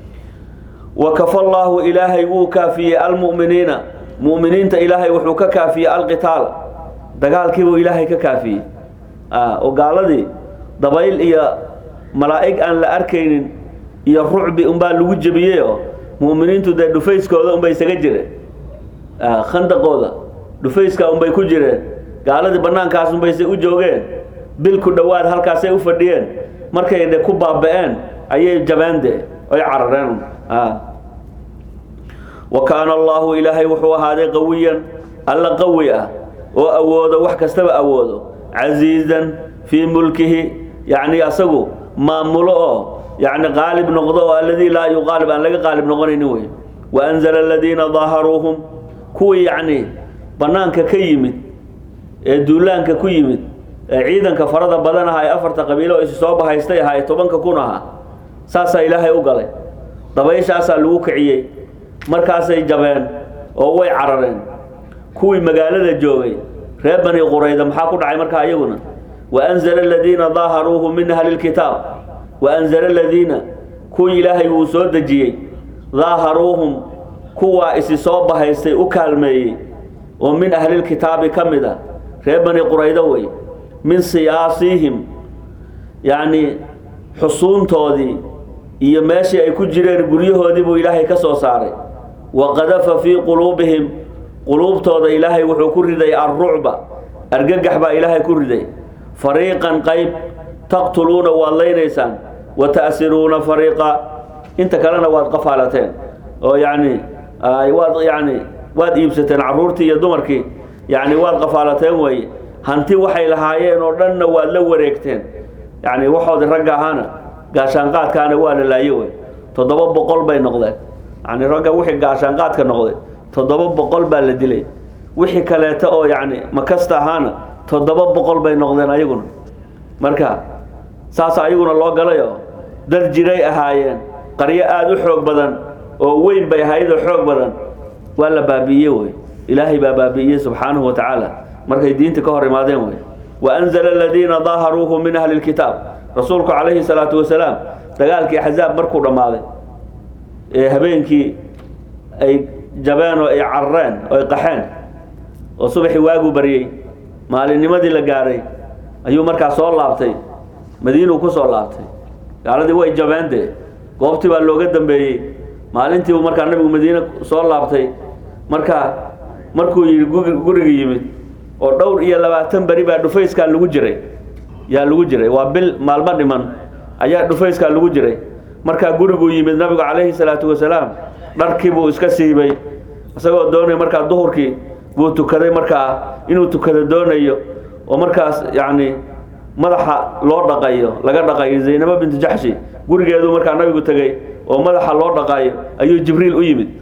[SPEAKER 1] wa kafa allaahu ilaahay wuu kaafiyey almu'miniina mu'miniinta ilaahay wuxuu ka kaafiyey alqitaal dagaalkiibuu ilaahay ka kaafiyey oo gaaladii dabayl iyo malaa'ig aan la arkaynin iyo rucbi unbaa lagu jebiyeyoo mu'miniintu dee dhufayskooda unbay isaga jireen khandaqooda dhufayska unbay ku jireen gaaladii bannaankaas unbayse u joogeen bil ku dhowaad halkaasay u fadhiyeen markay de ku baaba-een ayay jabeen de ay carareen wa kaana allaahu ilaahay wuxuu ahaaday qawiyan alla qawi ah oo awoodo wax kastaba awoodo casiizan fii mulkihi yacni asagu maamulo oo yacni qaalib noqdo oo alladii laa yuqaalib aan laga qaalib noqonaynin wey wa anzala aladiina daaharuuhum kuwii yacni bannaanka ka yimid ee duulaanka ku yimid ee ciidanka farada badan aha ee afarta qabiilo isi soo bahaystay ahaa ee tobanka kun ahaa saasaa ilaahay u galay dabayshaasaa lagu kiciyey markaasay jabeen oo way carareen kuwii magaalada joogay reer bani qurayda maxaa ku dhacay markaa iyaguna waanzala aladiina daaharuuhu min ahli lkitaab waanzala aladiina kuwii ilaahay wuu soo dejiyey daaharuuhum kuwaa isi soo bahaystay u kaalmeeyey oo min ahlilkitaabi ka mid a reer bani quraydo wey min siyaasihim yacni xusuuntoodii iyo meeshii ay ku jireen guryahoodii buu ilaahay ka soo saaray wa qadafa fii quluubihim quluubtooda ilaahay wuxuu ku riday alrucba argagax baa ilaahay ku riday fariiqan qayb taqtuluuna waad laynaysaan wa ta'siruuna fariiqa inta kalena waad qafaalateen oo yacni waad yacni waad iibsateen carruurtii iyo dumarkii yacni waad qafaalateen weeye hanti waxay lahaayeen oo dhanna waad la wareegteen yacni waxoodii ragga ahaana gaashaanqaadkaana waa la laaye wey toddoba boqol bay noqdeen yacni ragga wixii gaashaanqaadka noqday toddoba boqol baa la dilay wixii kaleeto oo yacni makasta ahaana toddoba boqol bay noqdeen ayaguna marka saas ayaguna loo galayo dad jiray ahaayeen qaryo aada u xoog badan oo weyn bay ahayd oo xoog badan waa la baabi'iye wey ilaahay baa baabi'iyey subxaanahu wa tacaala markay diinta ka hor imaadeen wey waanzala aladiina daaharuuhu min ahli lkitaab rasuulku calayhi salaatu wasalaam dagaalkii axzaab markuu dhammaaday ee habeenkii ay jabeen oo ay carareen oo ay qaxeen oo subaxii waagu baryey maalinnimadii la gaadhay ayuu markaa soo laabtay madiinuu ku soo laabtay gaaladii way jabeen dee goobtii baa looga dambeeyey maalintiibuu markaa nabigu madiine soo laabtay markaa markuu yidhi gurigi yimid oo dhowr iyo labaatan beri baa dhufayskaa lagu jiray yaa lagu jiray waa bil maalmo dhiman ayaa dhufayskaa lagu jiray markaa guriguu yimid nabigu calayhi salaatu wasalaam dharkii buu iska siibay isagoo doonay markaa duhurkii buu tukaday markaa inuu tukado doonayo oo markaas yacni madaxa loo dhaqayo laga dhaqayo zaynabo bintu jaxshi gurigeeduu markaa nabigu tegey oo madaxa loo dhaqaayo ayuu jibriil u yimid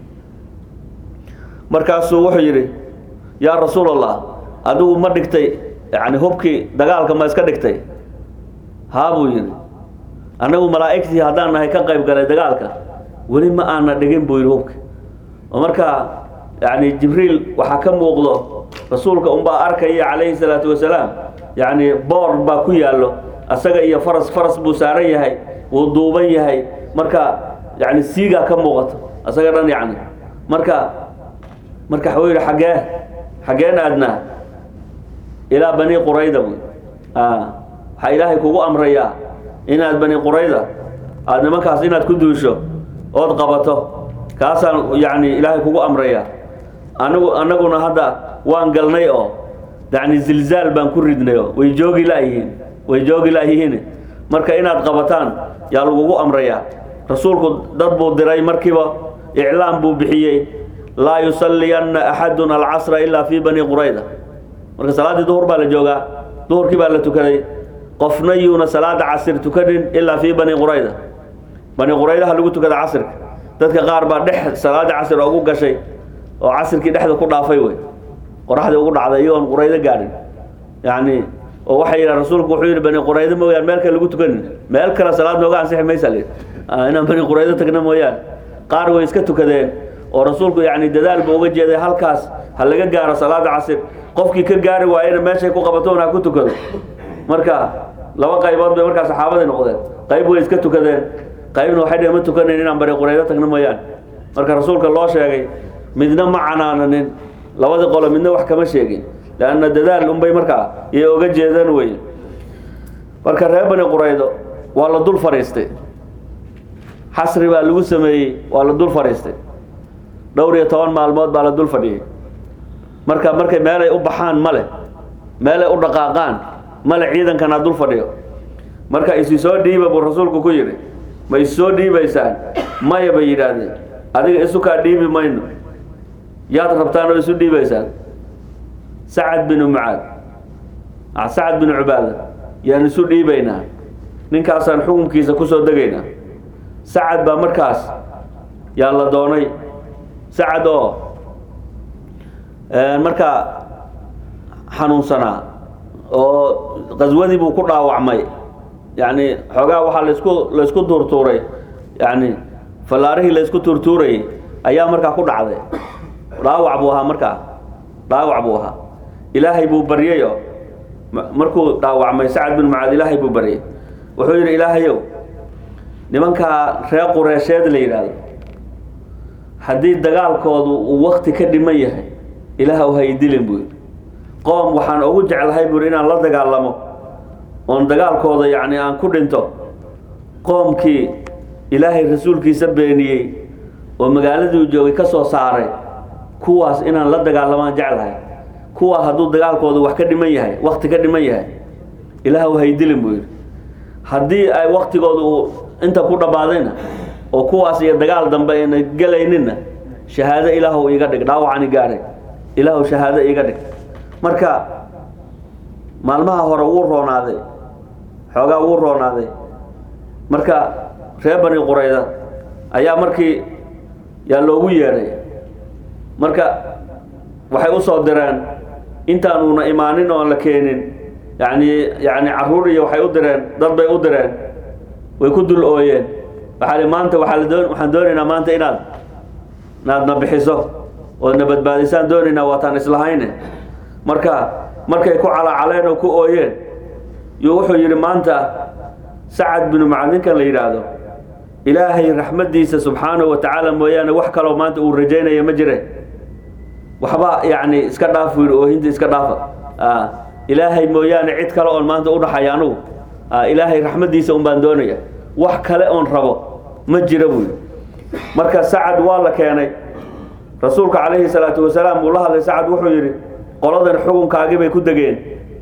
[SPEAKER 1] markaasuu wuxuu yidhi yaa rasuul allah adigu ma dhigtay yani hubkii dagaalka ma iska dhigtay haa buu yidhi annagu malaa'igtii haddaan nahay ka qayb galay dagaalka weli ma aana dhigin buu yidhi hubki oo markaa yani jibriil waxaa ka muuqdo rasuulka unbaa arkaya calayhi salaatu wasalaam yacni boor baa ku yaallo asaga iyo faras faras buu saaran yahay wuu duuban yahay marka yani siigaa ka muuqato asaga dhan yacni marka marka waxuu yidhi xaggee xaggeen aadnaa ilaa bani qurayda buy waxaa ilaahay kugu amrayaa inaad bani qurayda aada nimankaas inaad ku duusho ood qabato kaasaan yacni ilaahay kugu amrayaa anigu annaguna hadda waan galnay oo yacni zilzaal baan ku ridnay oo way joogi laayihiin way joogi laayihiin marka inaad qabataan yaa lagugu amrayaa rasuulku dad buu diray markiiba iclaam buu bixiyey laa yusalliyanna axadun alcasra ilaa fii bani qurayda marka salaaddii duhur baa la joogaa duhurkii baa la tukaday qofna yuuna salaada casir tukanin ilaa fii bani qurayda bani quraydaha lagu tukada casirka dadka qaar baa dhex salaada casir ugu gashay oo casirkii dhexda ku dhaafay wey qoraxdii ugu dhacday iyagoon quraydo gaadhin yacni oo waxay yidhaha rasuulku wuxuu yidhi bani quraydo mooyaan meel kale lagu tukanin meel kale salaad nooga ansixi maysa li inaan bani quraydo tagna mooyaan qaar way iska tukadeen oo rasuulku yacni dadaal buu uga jeeday halkaas ha laga gaaro salaada casir qofkii ka gaari waayena meeshay ku qabatoon ha ku tukado marka laba qaybood bay markaa saxaabadii noqdeen qayb way iska tukadeen qaybna waxay dheh ma tukanayn inaan bani quraydo tagna mooyaan marka rasuulka loo sheegay midna ma canaananin labadii qolo midna wax kama sheegin leanna dadaal unbay markaa yay oga jeedaan wey marka reer bani quraydo waa la dul fadhiistay xasri baa lagu sameeyey waa la dul fadhiistay dhowr iyo toban maalmood baa la dul fadhiyey marka markay meelay u baxaan male meelay u dhaqaaqaan male ciidankanaa dul fadhiyo marka isi soo dhiiba buu rasuulku ku yidhi ma is soo dhiibaysaan maya bay yidhaahdeen adiga isukaa dhiibi mayno yaad rabtaan oo isu dhiibaysaan sacad binu mucaad sacad binu cubaada yaan isu dhiibaynaa ninkaasaan xukunkiisa kusoo degaynaa sacad baa markaas yaa la doonay sacad oo markaa xanuunsanaa oo qaswadii buu ku dhaawacmay yacni xoogaa waxaa laisku laysku tuurtuuray yacni fallaarihii laysku tuurtuurayay ayaa markaa ku dhacday dhaawac buu ahaa markaa dhaawac buu ahaa ilaahay buu baryayo markuu dhaawacmay sacad bin mucaad ilaahay buu baryay wuxuu yidhi ilaahayow nimankaa reer qureesheed la yidhaahdo haddii dagaalkoodu uu wakti ka dhiman yahay ilaahw ha idilin buu yidhi qoom waxaan ugu jeclahay buui inaan la dagaalamo oon dagaalkooda yacni aan ku dhinto qoomkii ilaahay rasuulkiisa beeniyey oo magaaladii u joogay ka soo saaray kuwaas inaan la dagaalamaan jeclahay kuwaa hadduu dagaalkooda wax ka dhiman yahay wakti ka dhiman yahay ilaahw ha idilin buu yidhi haddii ay waktigooda uu inta ku dhammaadayna oo kuwaas iyo dagaal dambe ayna gelayninna shahaado ilaahw iiga dhig dhaawacani gaadhay ilaahw shahaado iiga dhig marka maalmaha hore wuu roonaaday xoogaa wuu roonaaday marka reer bani qurayda ayaa markii yaa loogu yeedhay marka waxay u soo direen intaanuuna imaanin oon la keenin yani yani caruur iyo waxay u direen dad bay u direen way ku dul ooyeen waxaa li maanta waaa la doon waxaan doonaynaa maanta inaad inaadna bixiso oodna badbaadisaan doonaynaa waataan islahayne marka markay ku calaacaleen oo ku ooyeen yuu wuxuu yidhi maanta sacad binu mucaad ninkan la yidhaahdo ilaahay raxmaddiisa subxaanahu wa tacaala mooyaane wax kaloo maanta uu rajaynaya ma jire waxba yacni iska dhaaf buu yidhi oohinta iska dhaafa ilaahay mooyaane cid kale oon maanta u dhaxaya anugu ilaahay raxmaddiisa un baan doonaya wax kale oon rabo ma jira buu yidhi marka sacad waa la keenay rasuulka calayhi salaatu wasalaam uu la hadlay sacad wuxuu yidhi qoladan xukunkaagii bay ku degeen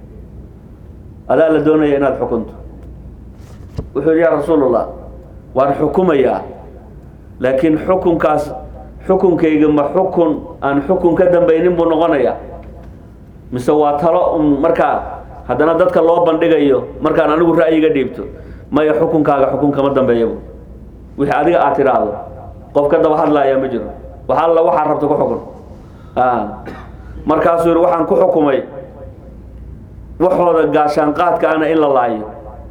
[SPEAKER 1] adaa la doonaya inaad xukunto wuxuu yidhi yaa rasuulallah waan xukumayaa laakiin xukunkaas xukunkayga ma xukun aan xukun ka dambaynin buu noqonayaa mise waa talo un markaa haddana dadka loo bandhigayo markaan anigu ra'yiga dhiibto maya xukunkaaga xukun kama dambeeyabu wixii adiga aad tidhaahdo qof ka daba hadlaaya ma jiro wax alla waxaa rabta ku xukun markaasuu yidhi waxaan ku xukumay waxooda gaashaanqaadka ana in la laayo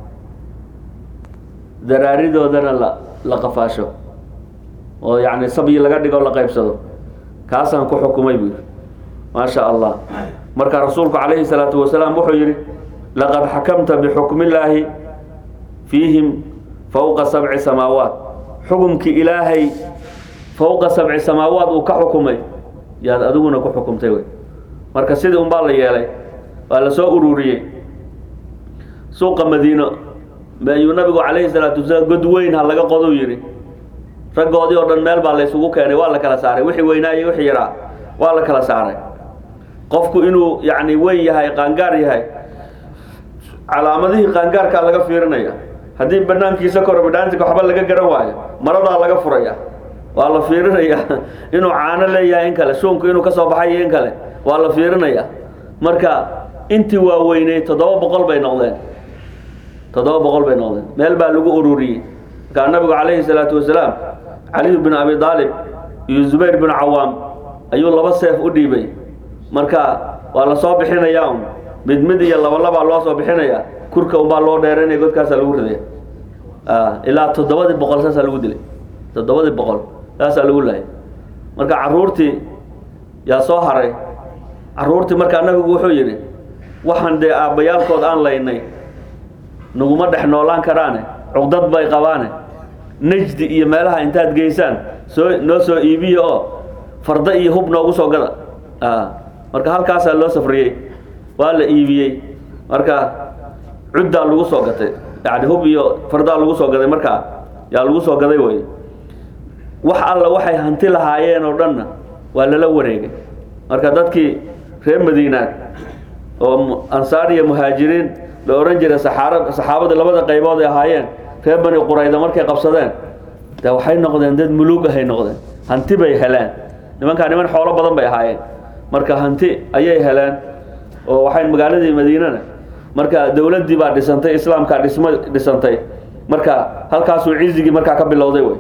[SPEAKER 1] daraaridoodana la la qafaasho oo yacni sabyi laga dhigo la qaybsado kaasaan ku xukumay buu yidhi maa sha allah marka rasuulku calayhi salaatu wasalaam wuxuu yidhi laqad xakamta bixukmillaahi fiihim fowqa sabci samaawaat xukumkii ilaahay fowqa sabci samaawaat uu ka xukumay yaad adiguna ku xukumtay wey marka sidii unbaa la yeelay waa la soo ururiyey suuqa madiino ayuu nabigu calayhi salaatu wasalaam god weyn ha laga qodou yidhi raggoodii oo dhan meel baa la ysugu keenay waa la kala saaray wixii weynaa iyo wixii yaraa waa la kala saaray qofku inuu yacni weyn yahay qaangaar yahay calaamadihii qaangaarkaa laga fiirinaya haddii banaankiisa koro bidhaantika waxba laga garan waayo maradaa laga furaya waa la fiirinaya inuu caano leeyahay in kale shuunku inuu ka soo baxay iyo in kale waa la fiirinaya marka intii waaweynay toddoba boqol bay noqdeen toddoba boqol bay noqdeen meel baa lagu ururiyey markaa nabigu calayhi salaatu wasalaam caliyu bin abi aalib iyo zubayr bin cawaam ayuu laba seef u dhiibay marka waa la soo bixinayaa un mid mid iyo laba labaa loo soo bixinaya kurka unbaa loo dheeranaya godkaasaa lagu ridaya ilaa toddobadii boqol saasaa lagu dilay toddobadii boqol saasaa lagu lahay marka caruurtii yaa soo haray caruurtii markaa nabigu wuxuu yidhi waxaan dee aabbayaalkood aan laynay naguma dhex noolaan karaane cugdad bay qabaane najdi iyo meelaha intaad geysaan soo noo soo iibiya oo farda iyo hub noogu soo gada marka halkaasaa loo safriyey waa la iibiyey marka cuddaa lagu soo gatay yani hub iyo fardaa lagu soo gaday markaa yaa lagu soo gaday wey wax alla waxay hanti lahaayeen oo dhanna waa lala wareegay marka dadkii reer madiinaad oo ansaar iyo muhaajiriin la ohan jiray saxaara saxaabada labada qaybood ay ahaayeen reer bani qurayda markay qabsadeen de waxay noqdeen dad muluug ahay noqdeen hanti bay heleen nimankaa niman xoolo badan bay ahaayeen marka hanti ayay heleen oo waxay magaaladii madiinana marka dowladdii baa dhisantay islaamkaa dhisma dhisantay marka halkaasuu cizigii markaa ka bilowday wey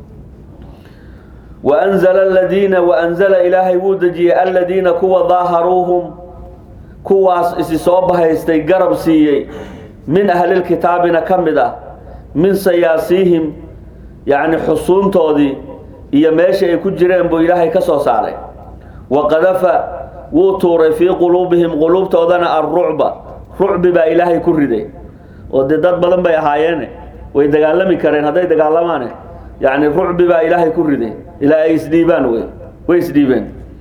[SPEAKER 1] waanzala aladiina waanzala ilaahay wuu dejiyey aladiina kuwa daaharuuhum kuwaas isi soo bahaystay garab siiyey min ahlilkitaabina ka mid ah min sayaasiihim yacni xusuuntoodii iyo meesha ay ku jireen buu ilaahay ka soo saaray wa qadafa wuu tuuray fii quluubihim quluubtoodana alrucba rucbi baa ilaahay ku riday oo dee dad badan bay ahaayeene way dagaalami kareen hadday dagaalamaane yacni rucbi baa ilaahay ku riday ilaa ay isdhiibaan wey way isdhiibeen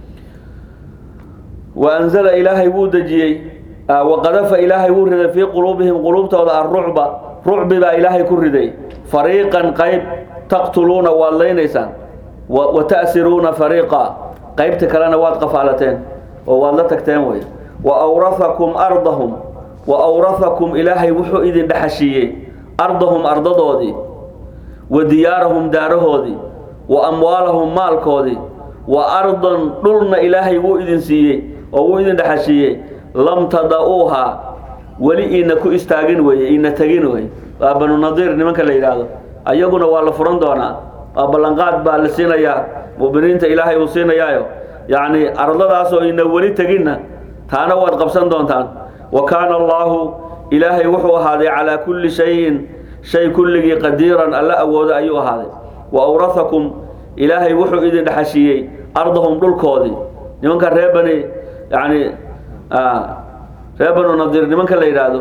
[SPEAKER 1] wa anzala ilaahay wuu dejiyey waqadafa ilaahay wuu riday fii quluubihim quluubtooda arrucba rucbi baa ilaahay ku riday fariiqan qayb taqtuluuna waad laynaysaan wa ta'siruuna fariiqa qaybta kalena waad qafaalateen oo waad la tagteen wey wa awrahakum ardahum wa awrahakum ilaahay wuxuu idin dhexashiiyey ardahum ardadoodii wa diyaarahum daarahoodii wa amwaalahum maalkoodii wa ardan dhulna ilaahay wuu idin siiyey oo wuu idin dhexashiiyey lam tada-uuhaa weli iina ku istaagin weye iina tegin wey waa banu nadiir nimanka la yidhaahdo ayaguna waa la furan doonaa waa ballanqaad baa la siinayaa mu'miniinta ilaahay uu siinayaayo yacni ardadaasoo ina weli teginna taana waad qabsan doontaan wa kaana allaahu ilaahay wuxuu ahaaday calaa kulli shayin shay kulligii qadiiran alla awoodo ayuu ahaaday wa awrahakum ilaahay wuxuu idin dhexashiiyey ardahum dhulkoodii nimanka ree bani yani ree banu nadiir nimanka la yidhaahdo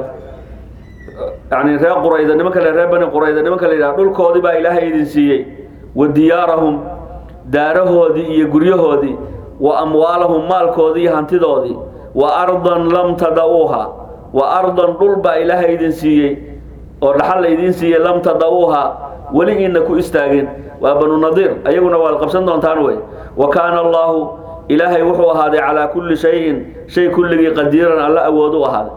[SPEAKER 1] yani ree qurayda nimanka le ree bani qurayda nimanka la yidhahdo dhulkoodii baa ilaahay idin siiyey wa diyaarahum daarahoodii iyo guryahoodii wa amwaalahum maalkoodii iyo hantidoodii wa ardan lam tada-uuha wa ardan dhul baa ilaahay idin siiyey oo dhaxal la idiin siiyey lam tada-uuha weli iina ku istaagin waa banu nadiir ayaguna waad qabsan doontaan wey wa kaana allaahu ilaahay wuxuu ahaaday calaa kulli shayin shay kulligii qadiiran alla awood u ahaaday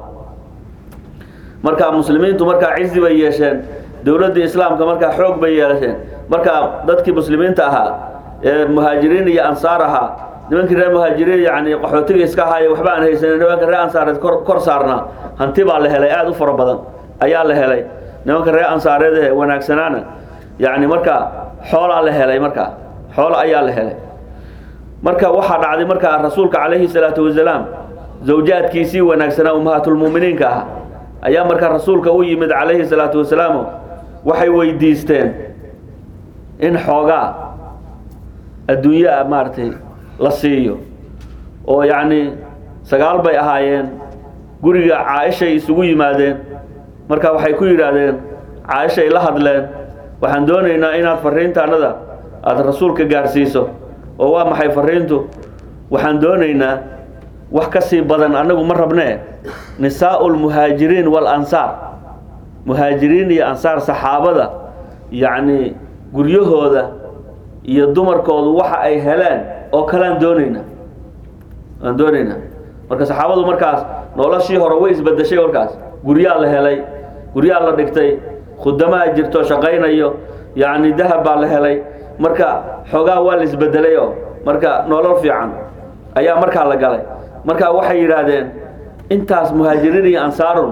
[SPEAKER 1] markaa muslimiintu markaa cizi bay yeesheen dowladdii islaamka markaa xoog bay yeelasheen markaa dadkii muslimiinta ahaa ee muhaajiriin iyo ansaar ahaa nimankii reer muhaajiriin yani qaxootiga iska ahaaye waxba aan haysanin nimanka reer ansaareed kor kor saarnaa hanti baa la helay aada u fara badan ayaa la helay nimanka reer ansaareed ee wanaagsanaana yacni markaa xoolaa la helay markaa xoolo ayaa la helay marka waxaa dhacday markaa rasuulka calayhi salaatu wasalaam zawjaadkiisii wanaagsanaa ummahaatulmu'miniinka ah ayaa markaa rasuulka u yimid calayhi salaatu wasalaamo waxay weydiisteen in xoogaa adduunyo ah maaragtay la siiyo oo yacni sagaal bay ahaayeen guriga caaishay isugu yimaadeen marka waxay ku yidhaahdeen caaishay la hadleen waxaan doonaynaa inaad fariintaanada aada rasuulka gaarsiiso oo waa maxay fariintu waxaan doonaynaa wax ka sii badan annagu ma rabnee nisaa'u lmuhaajiriin waalansaar muhaajiriin iyo ansaar saxaabada yacni guryahooda iyo dumarkoodu waxa ay heleen oo kalean doonaynaa aan doonaynaa marka saxaabadu markaas noloshii hore way isbedeshay warkaas guryaa la helay guryaa la dhigtay khudamaa jirto shaqaynayo yacni dahab baa la helay marka xoogaa waa la isbedelay oo marka nolol fiican ayaa markaa la galay marka waxay yidhaahdeen intaas muhaajiriin iyo ansaarun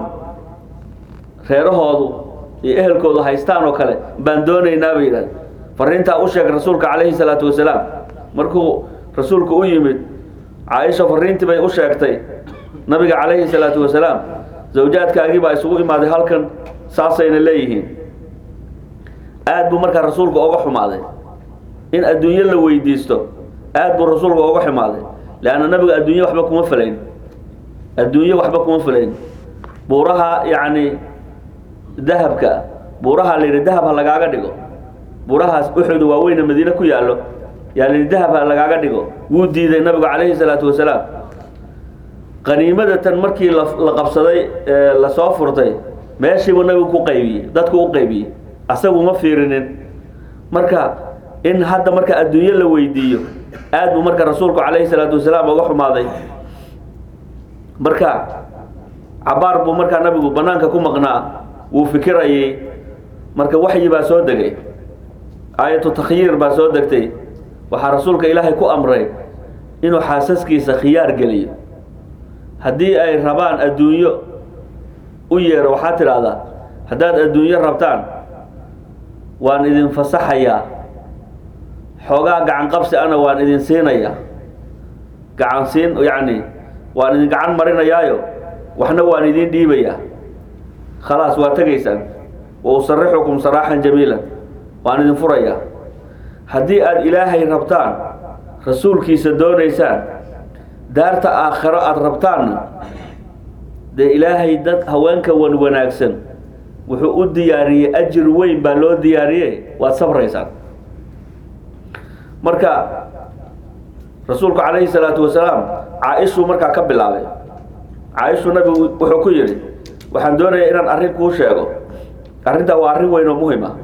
[SPEAKER 1] reerahoodu iyo ehelkoodu haystaan oo kale baan doonaynaa bay yidhahdeen fariintaa u sheeg rasuulka calayhi salaatu wasalaam markuu rasuulku u yimid caaisha fariintii bay u sheegtay nabiga calayhi salaatu wasalaam zawjaadkaagii baa isugu imaaday halkan saasayna leeyihiin aad buu markaa rasuulku oga xumaaday in adduunyo la weydiisto aad buu rasuulku oga xumaaday leanna nabiga adduunye waxba kuma falayn adduunye waxba kuma falayn buuraha yacni dahabka buuraha la yidhi dahab ha lagaaga dhigo buurahaas uxud waaweyne madiine ku yaallo yaa la yidhi dahab ha lagaaga dhigo wuu diiday nabigu calayhi salaatu wasalaam qaniimada tan markii la la qabsaday ee lasoo furtay meeshiibuu nabigu ku qaybiyey dadku u qaybiyey asagu ma fiirinin marka in hadda marka adduunyo la weydiiyo aad buu marka rasuulku calayhi salaatu wasalaam uga xumaaday marka cabaar buu markaa nabigu banaanka ku maqnaa wuu fikirayay marka waxyi baa soo degay aayatu takhyiir baa soo degtay waxaa rasuulka ilaahay ku amray inuu xaasaskiisa khiyaar geliyo haddii ay rabaan adduunyo u yeero waxaad tidhaahdaa haddaad adduunyo rabtaan waan idin fasaxayaa xoogaa gacan qabsi ana waan idin siinayaa gacan siin yacni waan idin gacan marinayaayo waxna waan idin dhiibayaa khalaas waa tegaysaan wa usarixukum saraaxan jamiilan waan idin furayaa haddii aada ilaahay rabtaan rasuulkiisa doonaysaan daarta aakhiro aada rabtaanna dee ilaahay dad haweenka wan wanaagsan wuxuu u diyaariyey ajir weyn baa loo diyaariye waad sabraysaan marka rasuulku calayhi salaatu wasalaam caa-ishuu markaa ka bilaabay caa-ishuu nabigu wuxuu ku yidhi waxaan doonayaa inaan arrin kuu sheego arrintaa waa arrin weyn oo muhim ah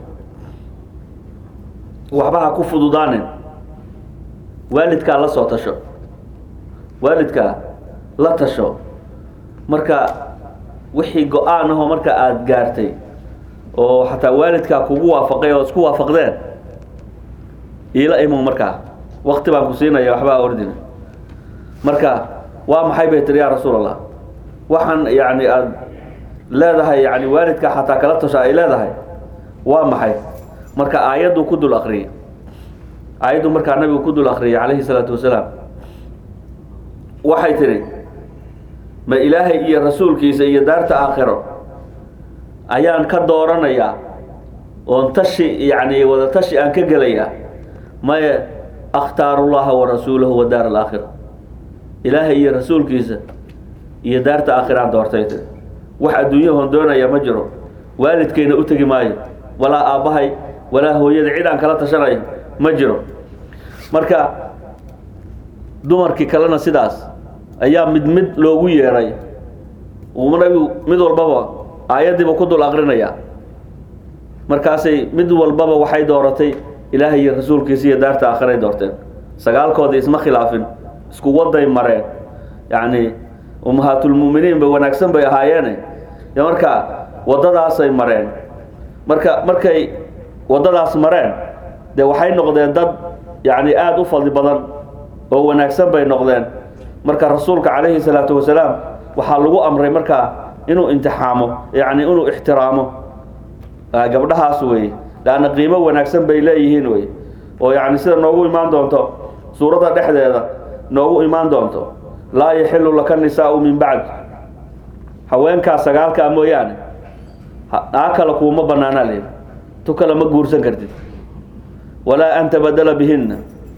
[SPEAKER 1] waxba ha ku fududaanin waalidkaa la soo tasho waalidkaa la tasho marka wixii go-aan ahoo marka aada gaartay oo xataa waalidkaa kugu waafaqay oo isku waafaqdeen iila imow markaa wakti baan ku siinaya waxbaa ordina marka waa maxay bay tiri yaa rasuul allah waxaan yani aada leedahay yani waalidka xataa kala tasha ay leedahay waa maxay marka aayaddu ku dul akriyay aayaddu markaa nabigu ku dul akriyay calayhi salaatu wasalaam waxay tidhi ma ilaahay iyo rasuulkiisa iyo daarta aakhiro ayaan ka dooranayaa oon tashi yani wada tashi aan ka gelayaa maye akhtaaru llaha wa rasuulahu wa daar alaakhira ilaahay iyo rasuulkiisa iyo daarta aakhiraan doortay tiri wax adduunyahoon doonaya ma jiro waalidkayna u tegi maayo walaa aabbahay walaa hooyada cid aan kala tashanayo ma jiro marka dumarkii kalena sidaas ayaa mid mid loogu yeedhay uu nabigu mid walbaba aayaddiiba ku dul aqrinayaa markaasay mid walbaba waxay dooratay ilaahay iyo rasuulkiisa iyo daarta aakhiray doorteen sagaalkoodii isma khilaafin isku waday mareen yacni ummahaatulmu'miniin ba wanaagsan bay ahaayeene dee marka waddadaasay mareen marka markay waddadaas mareen dee waxay noqdeen dad yacni aada u fadli badan oo wanaagsan bay noqdeen marka rasuulka calayhi salaatu wasalaam waxaa lagu amray markaa inuu imtixaamo yacni inuu ixtiraamo gabdhahaas weeye leanna qiimo wanaagsan bay leeyihiin wey oo yacni sida noogu imaan doonto suuradda dhexdeeda noogu imaan doonto laa yaxilu laka nisaau min bacd haweenkaa sagaalkaa mooyaane aa kale kuuma banaanaa lehi tu kale ma guursan kartid walaa an tabadala bihinna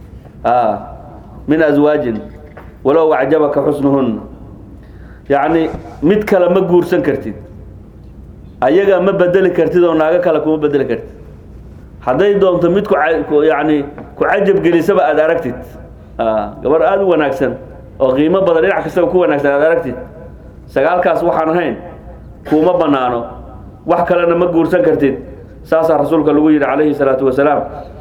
[SPEAKER 1] min aswaajin walow acjabaka xusnuhunna yacni mid kale ma guursan kartid ayaga ma bedeli kartid oo naago kale kuma bedeli kartid hadday doonto mid ku yani ku cajab gelisaba aada aragtid gabar aada u wanaagsan oo qiimo badan dhinac kastaba ku wanaagsan aada aragtid sagaalkaas waxaan ahayn kuuma banaano wax kalena ma guursan kartid saasaa rasuulka lagu yidhi calayhi salaatu wasalaam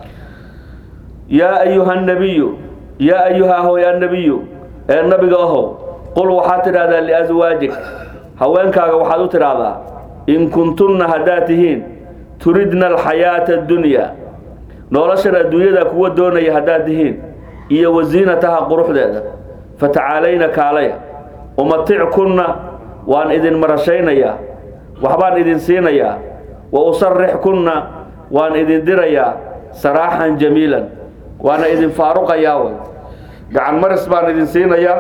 [SPEAKER 1] yaa ayuha nabiyu yaa ayuha hoy annabiyu ee nabiga ahow qul waxaad tidhahdaa liaswaajik haweenkaaga waxaad u tidhaahdaa in kuntunna haddaad tihiin turidna alxayaata addunyaa noloshan adduunyada kuwa doonaya haddaad tihiin iyo wasiinataha quruxdeeda fatacaalayna kaalaya umatickunna waan idin marashaynayaa waxbaan idin siinayaa wa usarixkunna waan idin dirayaa saraaxan jamiilan waana idin faaruqayaa way gacan maris baan idin siinayaa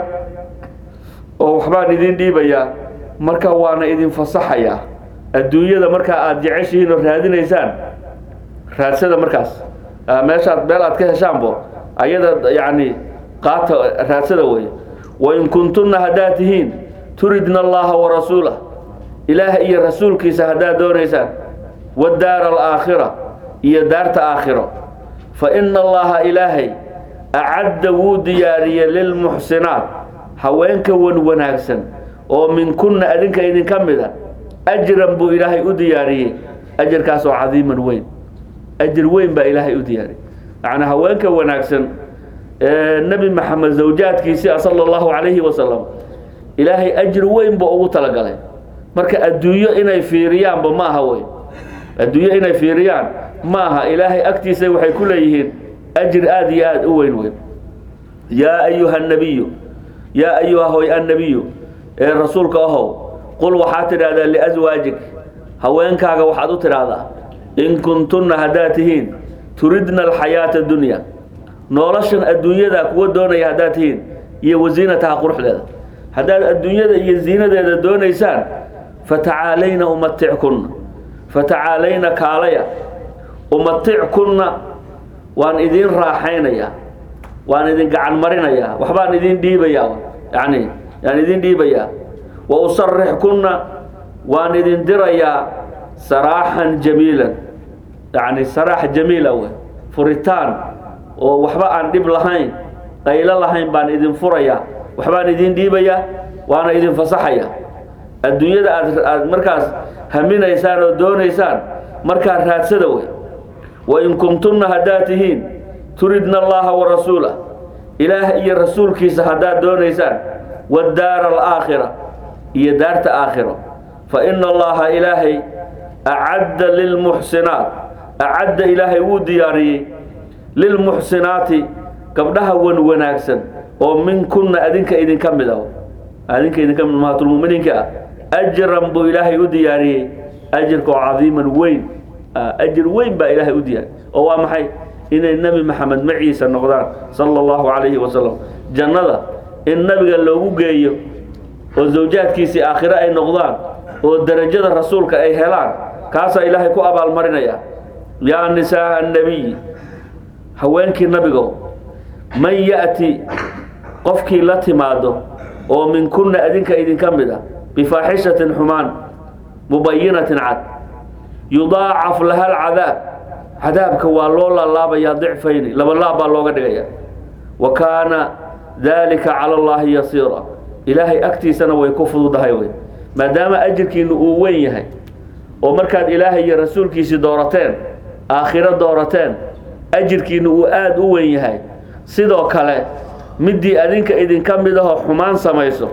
[SPEAKER 1] oo waxbaan idin dhiibayaa marka waana idin fasaxayaa adduunyada markaa aada jeceshihiin oo raadinaysaan raadsada markaas meeshaad meel aad ka heshaanbo ayada yacni qaata raadsada wey wain kuntunna haddaad tihiin turidna allaha wa rasuulah ilaah iyo rasuulkiisa haddaad doonaysaan wadaara alaakhira iyo daarta aakhiro fa ina allaha ilaahay acadda wuu diyaariyey lilmuxsinaat haweenka wan wanaagsan oo minkunna adinka idinka mida ajran buu ilaahay u diyaariyey ajarkaas oo cadiiman weyn ajir weyn baa ilaahay u diyaariyey macnaa haweenka wanaagsan ee nebi maxamed zawjaadkiisii sala allahu calayhi wasalam ilaahay ajir weyn buu ugu talagalay marka adduunyo inay fiiriyaanba ma aha wey adduunyo inay fiiriyaan ma aha ilaahay agtiisa waxay ku leeyihiin ajir aada iyo aada u weyn weyn yaa ayuha nabiyu yaa ayuha hoy annabiyu ee rasuulka ahow qul waxaad tidhahdaa liaswaajik haweenkaaga waxaad u tidhaahdaa in kuntunna haddaad tihiin turidna alxayaata dunya noloshan adduunyada kuwa doonaya haddaad tihiin iyo wasiinataha quruxdeeda haddaad adduunyada iyo ziinadeeda doonaysaan fatacaalayna umatickunna fatacaalayna kaalaya umatickunna waan idin raaxaynayaa waan idin gacan marinayaa waxbaan idin dhiibayaa yani yaan idin dhiibayaa wa usarixkunna waan idin dirayaa saraaxan jamiilan yacni saraax jamiila wey furitaan oo waxba aan dhib lahayn qaylo lahayn baan idin furayaa waxbaan idin dhiibayaa waana idin fasaxaya adduunyada aad aad markaas haminaysaan oo doonaysaan markaa raadsada wey wain kuntunna haddaad tihiin turidna allaha warasuulah ilaah iyo rasuulkiisa haddaad doonaysaan waddaara alaakhira iyo daarta aakhiro fa ina allaha ilaahay acadda lilmuxsinaat acadda ilaahay wuu diyaariyey lilmuxsinaati gabdhaha wan wanaagsan oo minkunna adinka idinka mid ah adinka idinka mid mahatulmuminiinka ah ajran buu ilaahay u diyaariyey ajirkoo cadiiman weyn ajir weyn baa ilaahay u diyaariyey oo waa maxay inay nebi maxamed maciisa noqdaan sala allahu calayhi wasalam jannada in nabiga loogu geeyo oo zawjaadkiisii aakhire ay noqdaan oo derajada rasuulka ay helaan kaasaa ilaahay ku abaalmarinaya yaa nisaaa annabiyi haweenkii nabigo man ya'ti qofkii la timaado oo minkunna adinka idinka mid a bifaaxishatin xumaan mubayinatin cad yudaacaf laha alcadaab cadaabka waa loo laalaabayaa dicfayni laba laab baa looga dhigaya wa kaana daalika cala allaahi yasiira ilaahay agtiisana way ku fududahay wey maadaama ajirkiinu uu weyn yahay oo markaad ilaahay iyo rasuulkiisii doorateen aakhiro doorateen ajirkiinu uu aada u weyn yahay sidoo kale midii adinka idinka mid ahoo xumaan samayso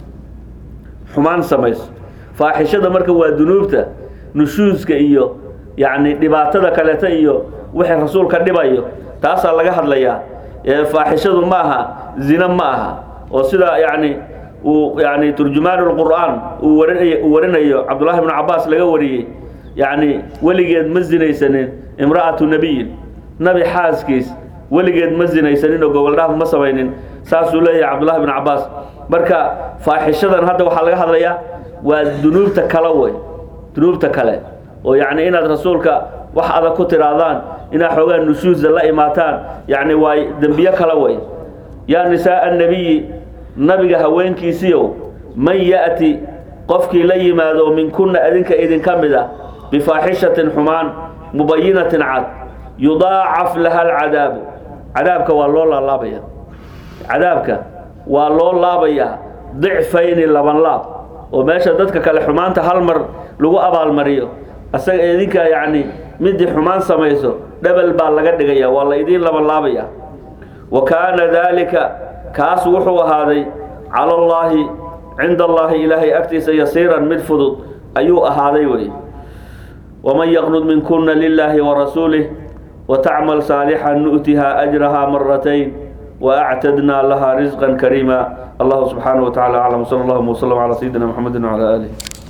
[SPEAKER 1] xumaan samayso faaxishada marka waa dunuubta nushuuska iyo yacni dhibaatada kaleeta iyo wixii rasuulka dhibayo taasaa laga hadlayaa ee faaxishadu ma aha zina ma aha oo sida yacni uu yani turjumaan lqur'aan uu warinay uu warinayo cabdullahi bnu cabaas laga wariyey yacni weligeed ma zinaysanin imra'atu nebiyin nabi xaaskiis weligeed ma zinaysanin oo gogoldhaaf ma samaynin saasuu leeyahay cabdullahi bnu cabaas marka faaxishadan hadda waxaa laga hadlayaa waa dunuubta kale wey dunuubta kale oo yacni inaad rasuulka wax adag ku tihaahdaan inaad xoogaa nushuusa la imaataan yacni waa dembiyo kale wey yaa nisaaa annabiyi nabiga haweenkiisiiow man ya'ti qofkii la yimaado minkunna adinka idinka mid ah bifaaxishatin xumaan mubayinatin cad yudaacaf laha alcadaabu cadaabka waa loo laalaabaya cadaabka waa loo laabayaa dicfayni laban laab oo meesha dadka kale xumaanta hal mar lagu abaalmariyo asaga idinka yacni midii xumaan samayso dhebel baa laga dhigaya waa la idiin laban laabaya wa kaana daalika kaas wuxuu ahaaday cala allaahi cinda allaahi ilaahay agtiisa yasiiran mid fudud ayuu ahaaday wey waman yaqnud minkuna lilaahi warasuulih watacmal saalixan nu'tihaa ajrahaa maratayn waactadnaa lahaa risqan kariima allahu subxaanaه wa tacala aclam sal allahuma wslm calى sayidina mxamedi wcalى alih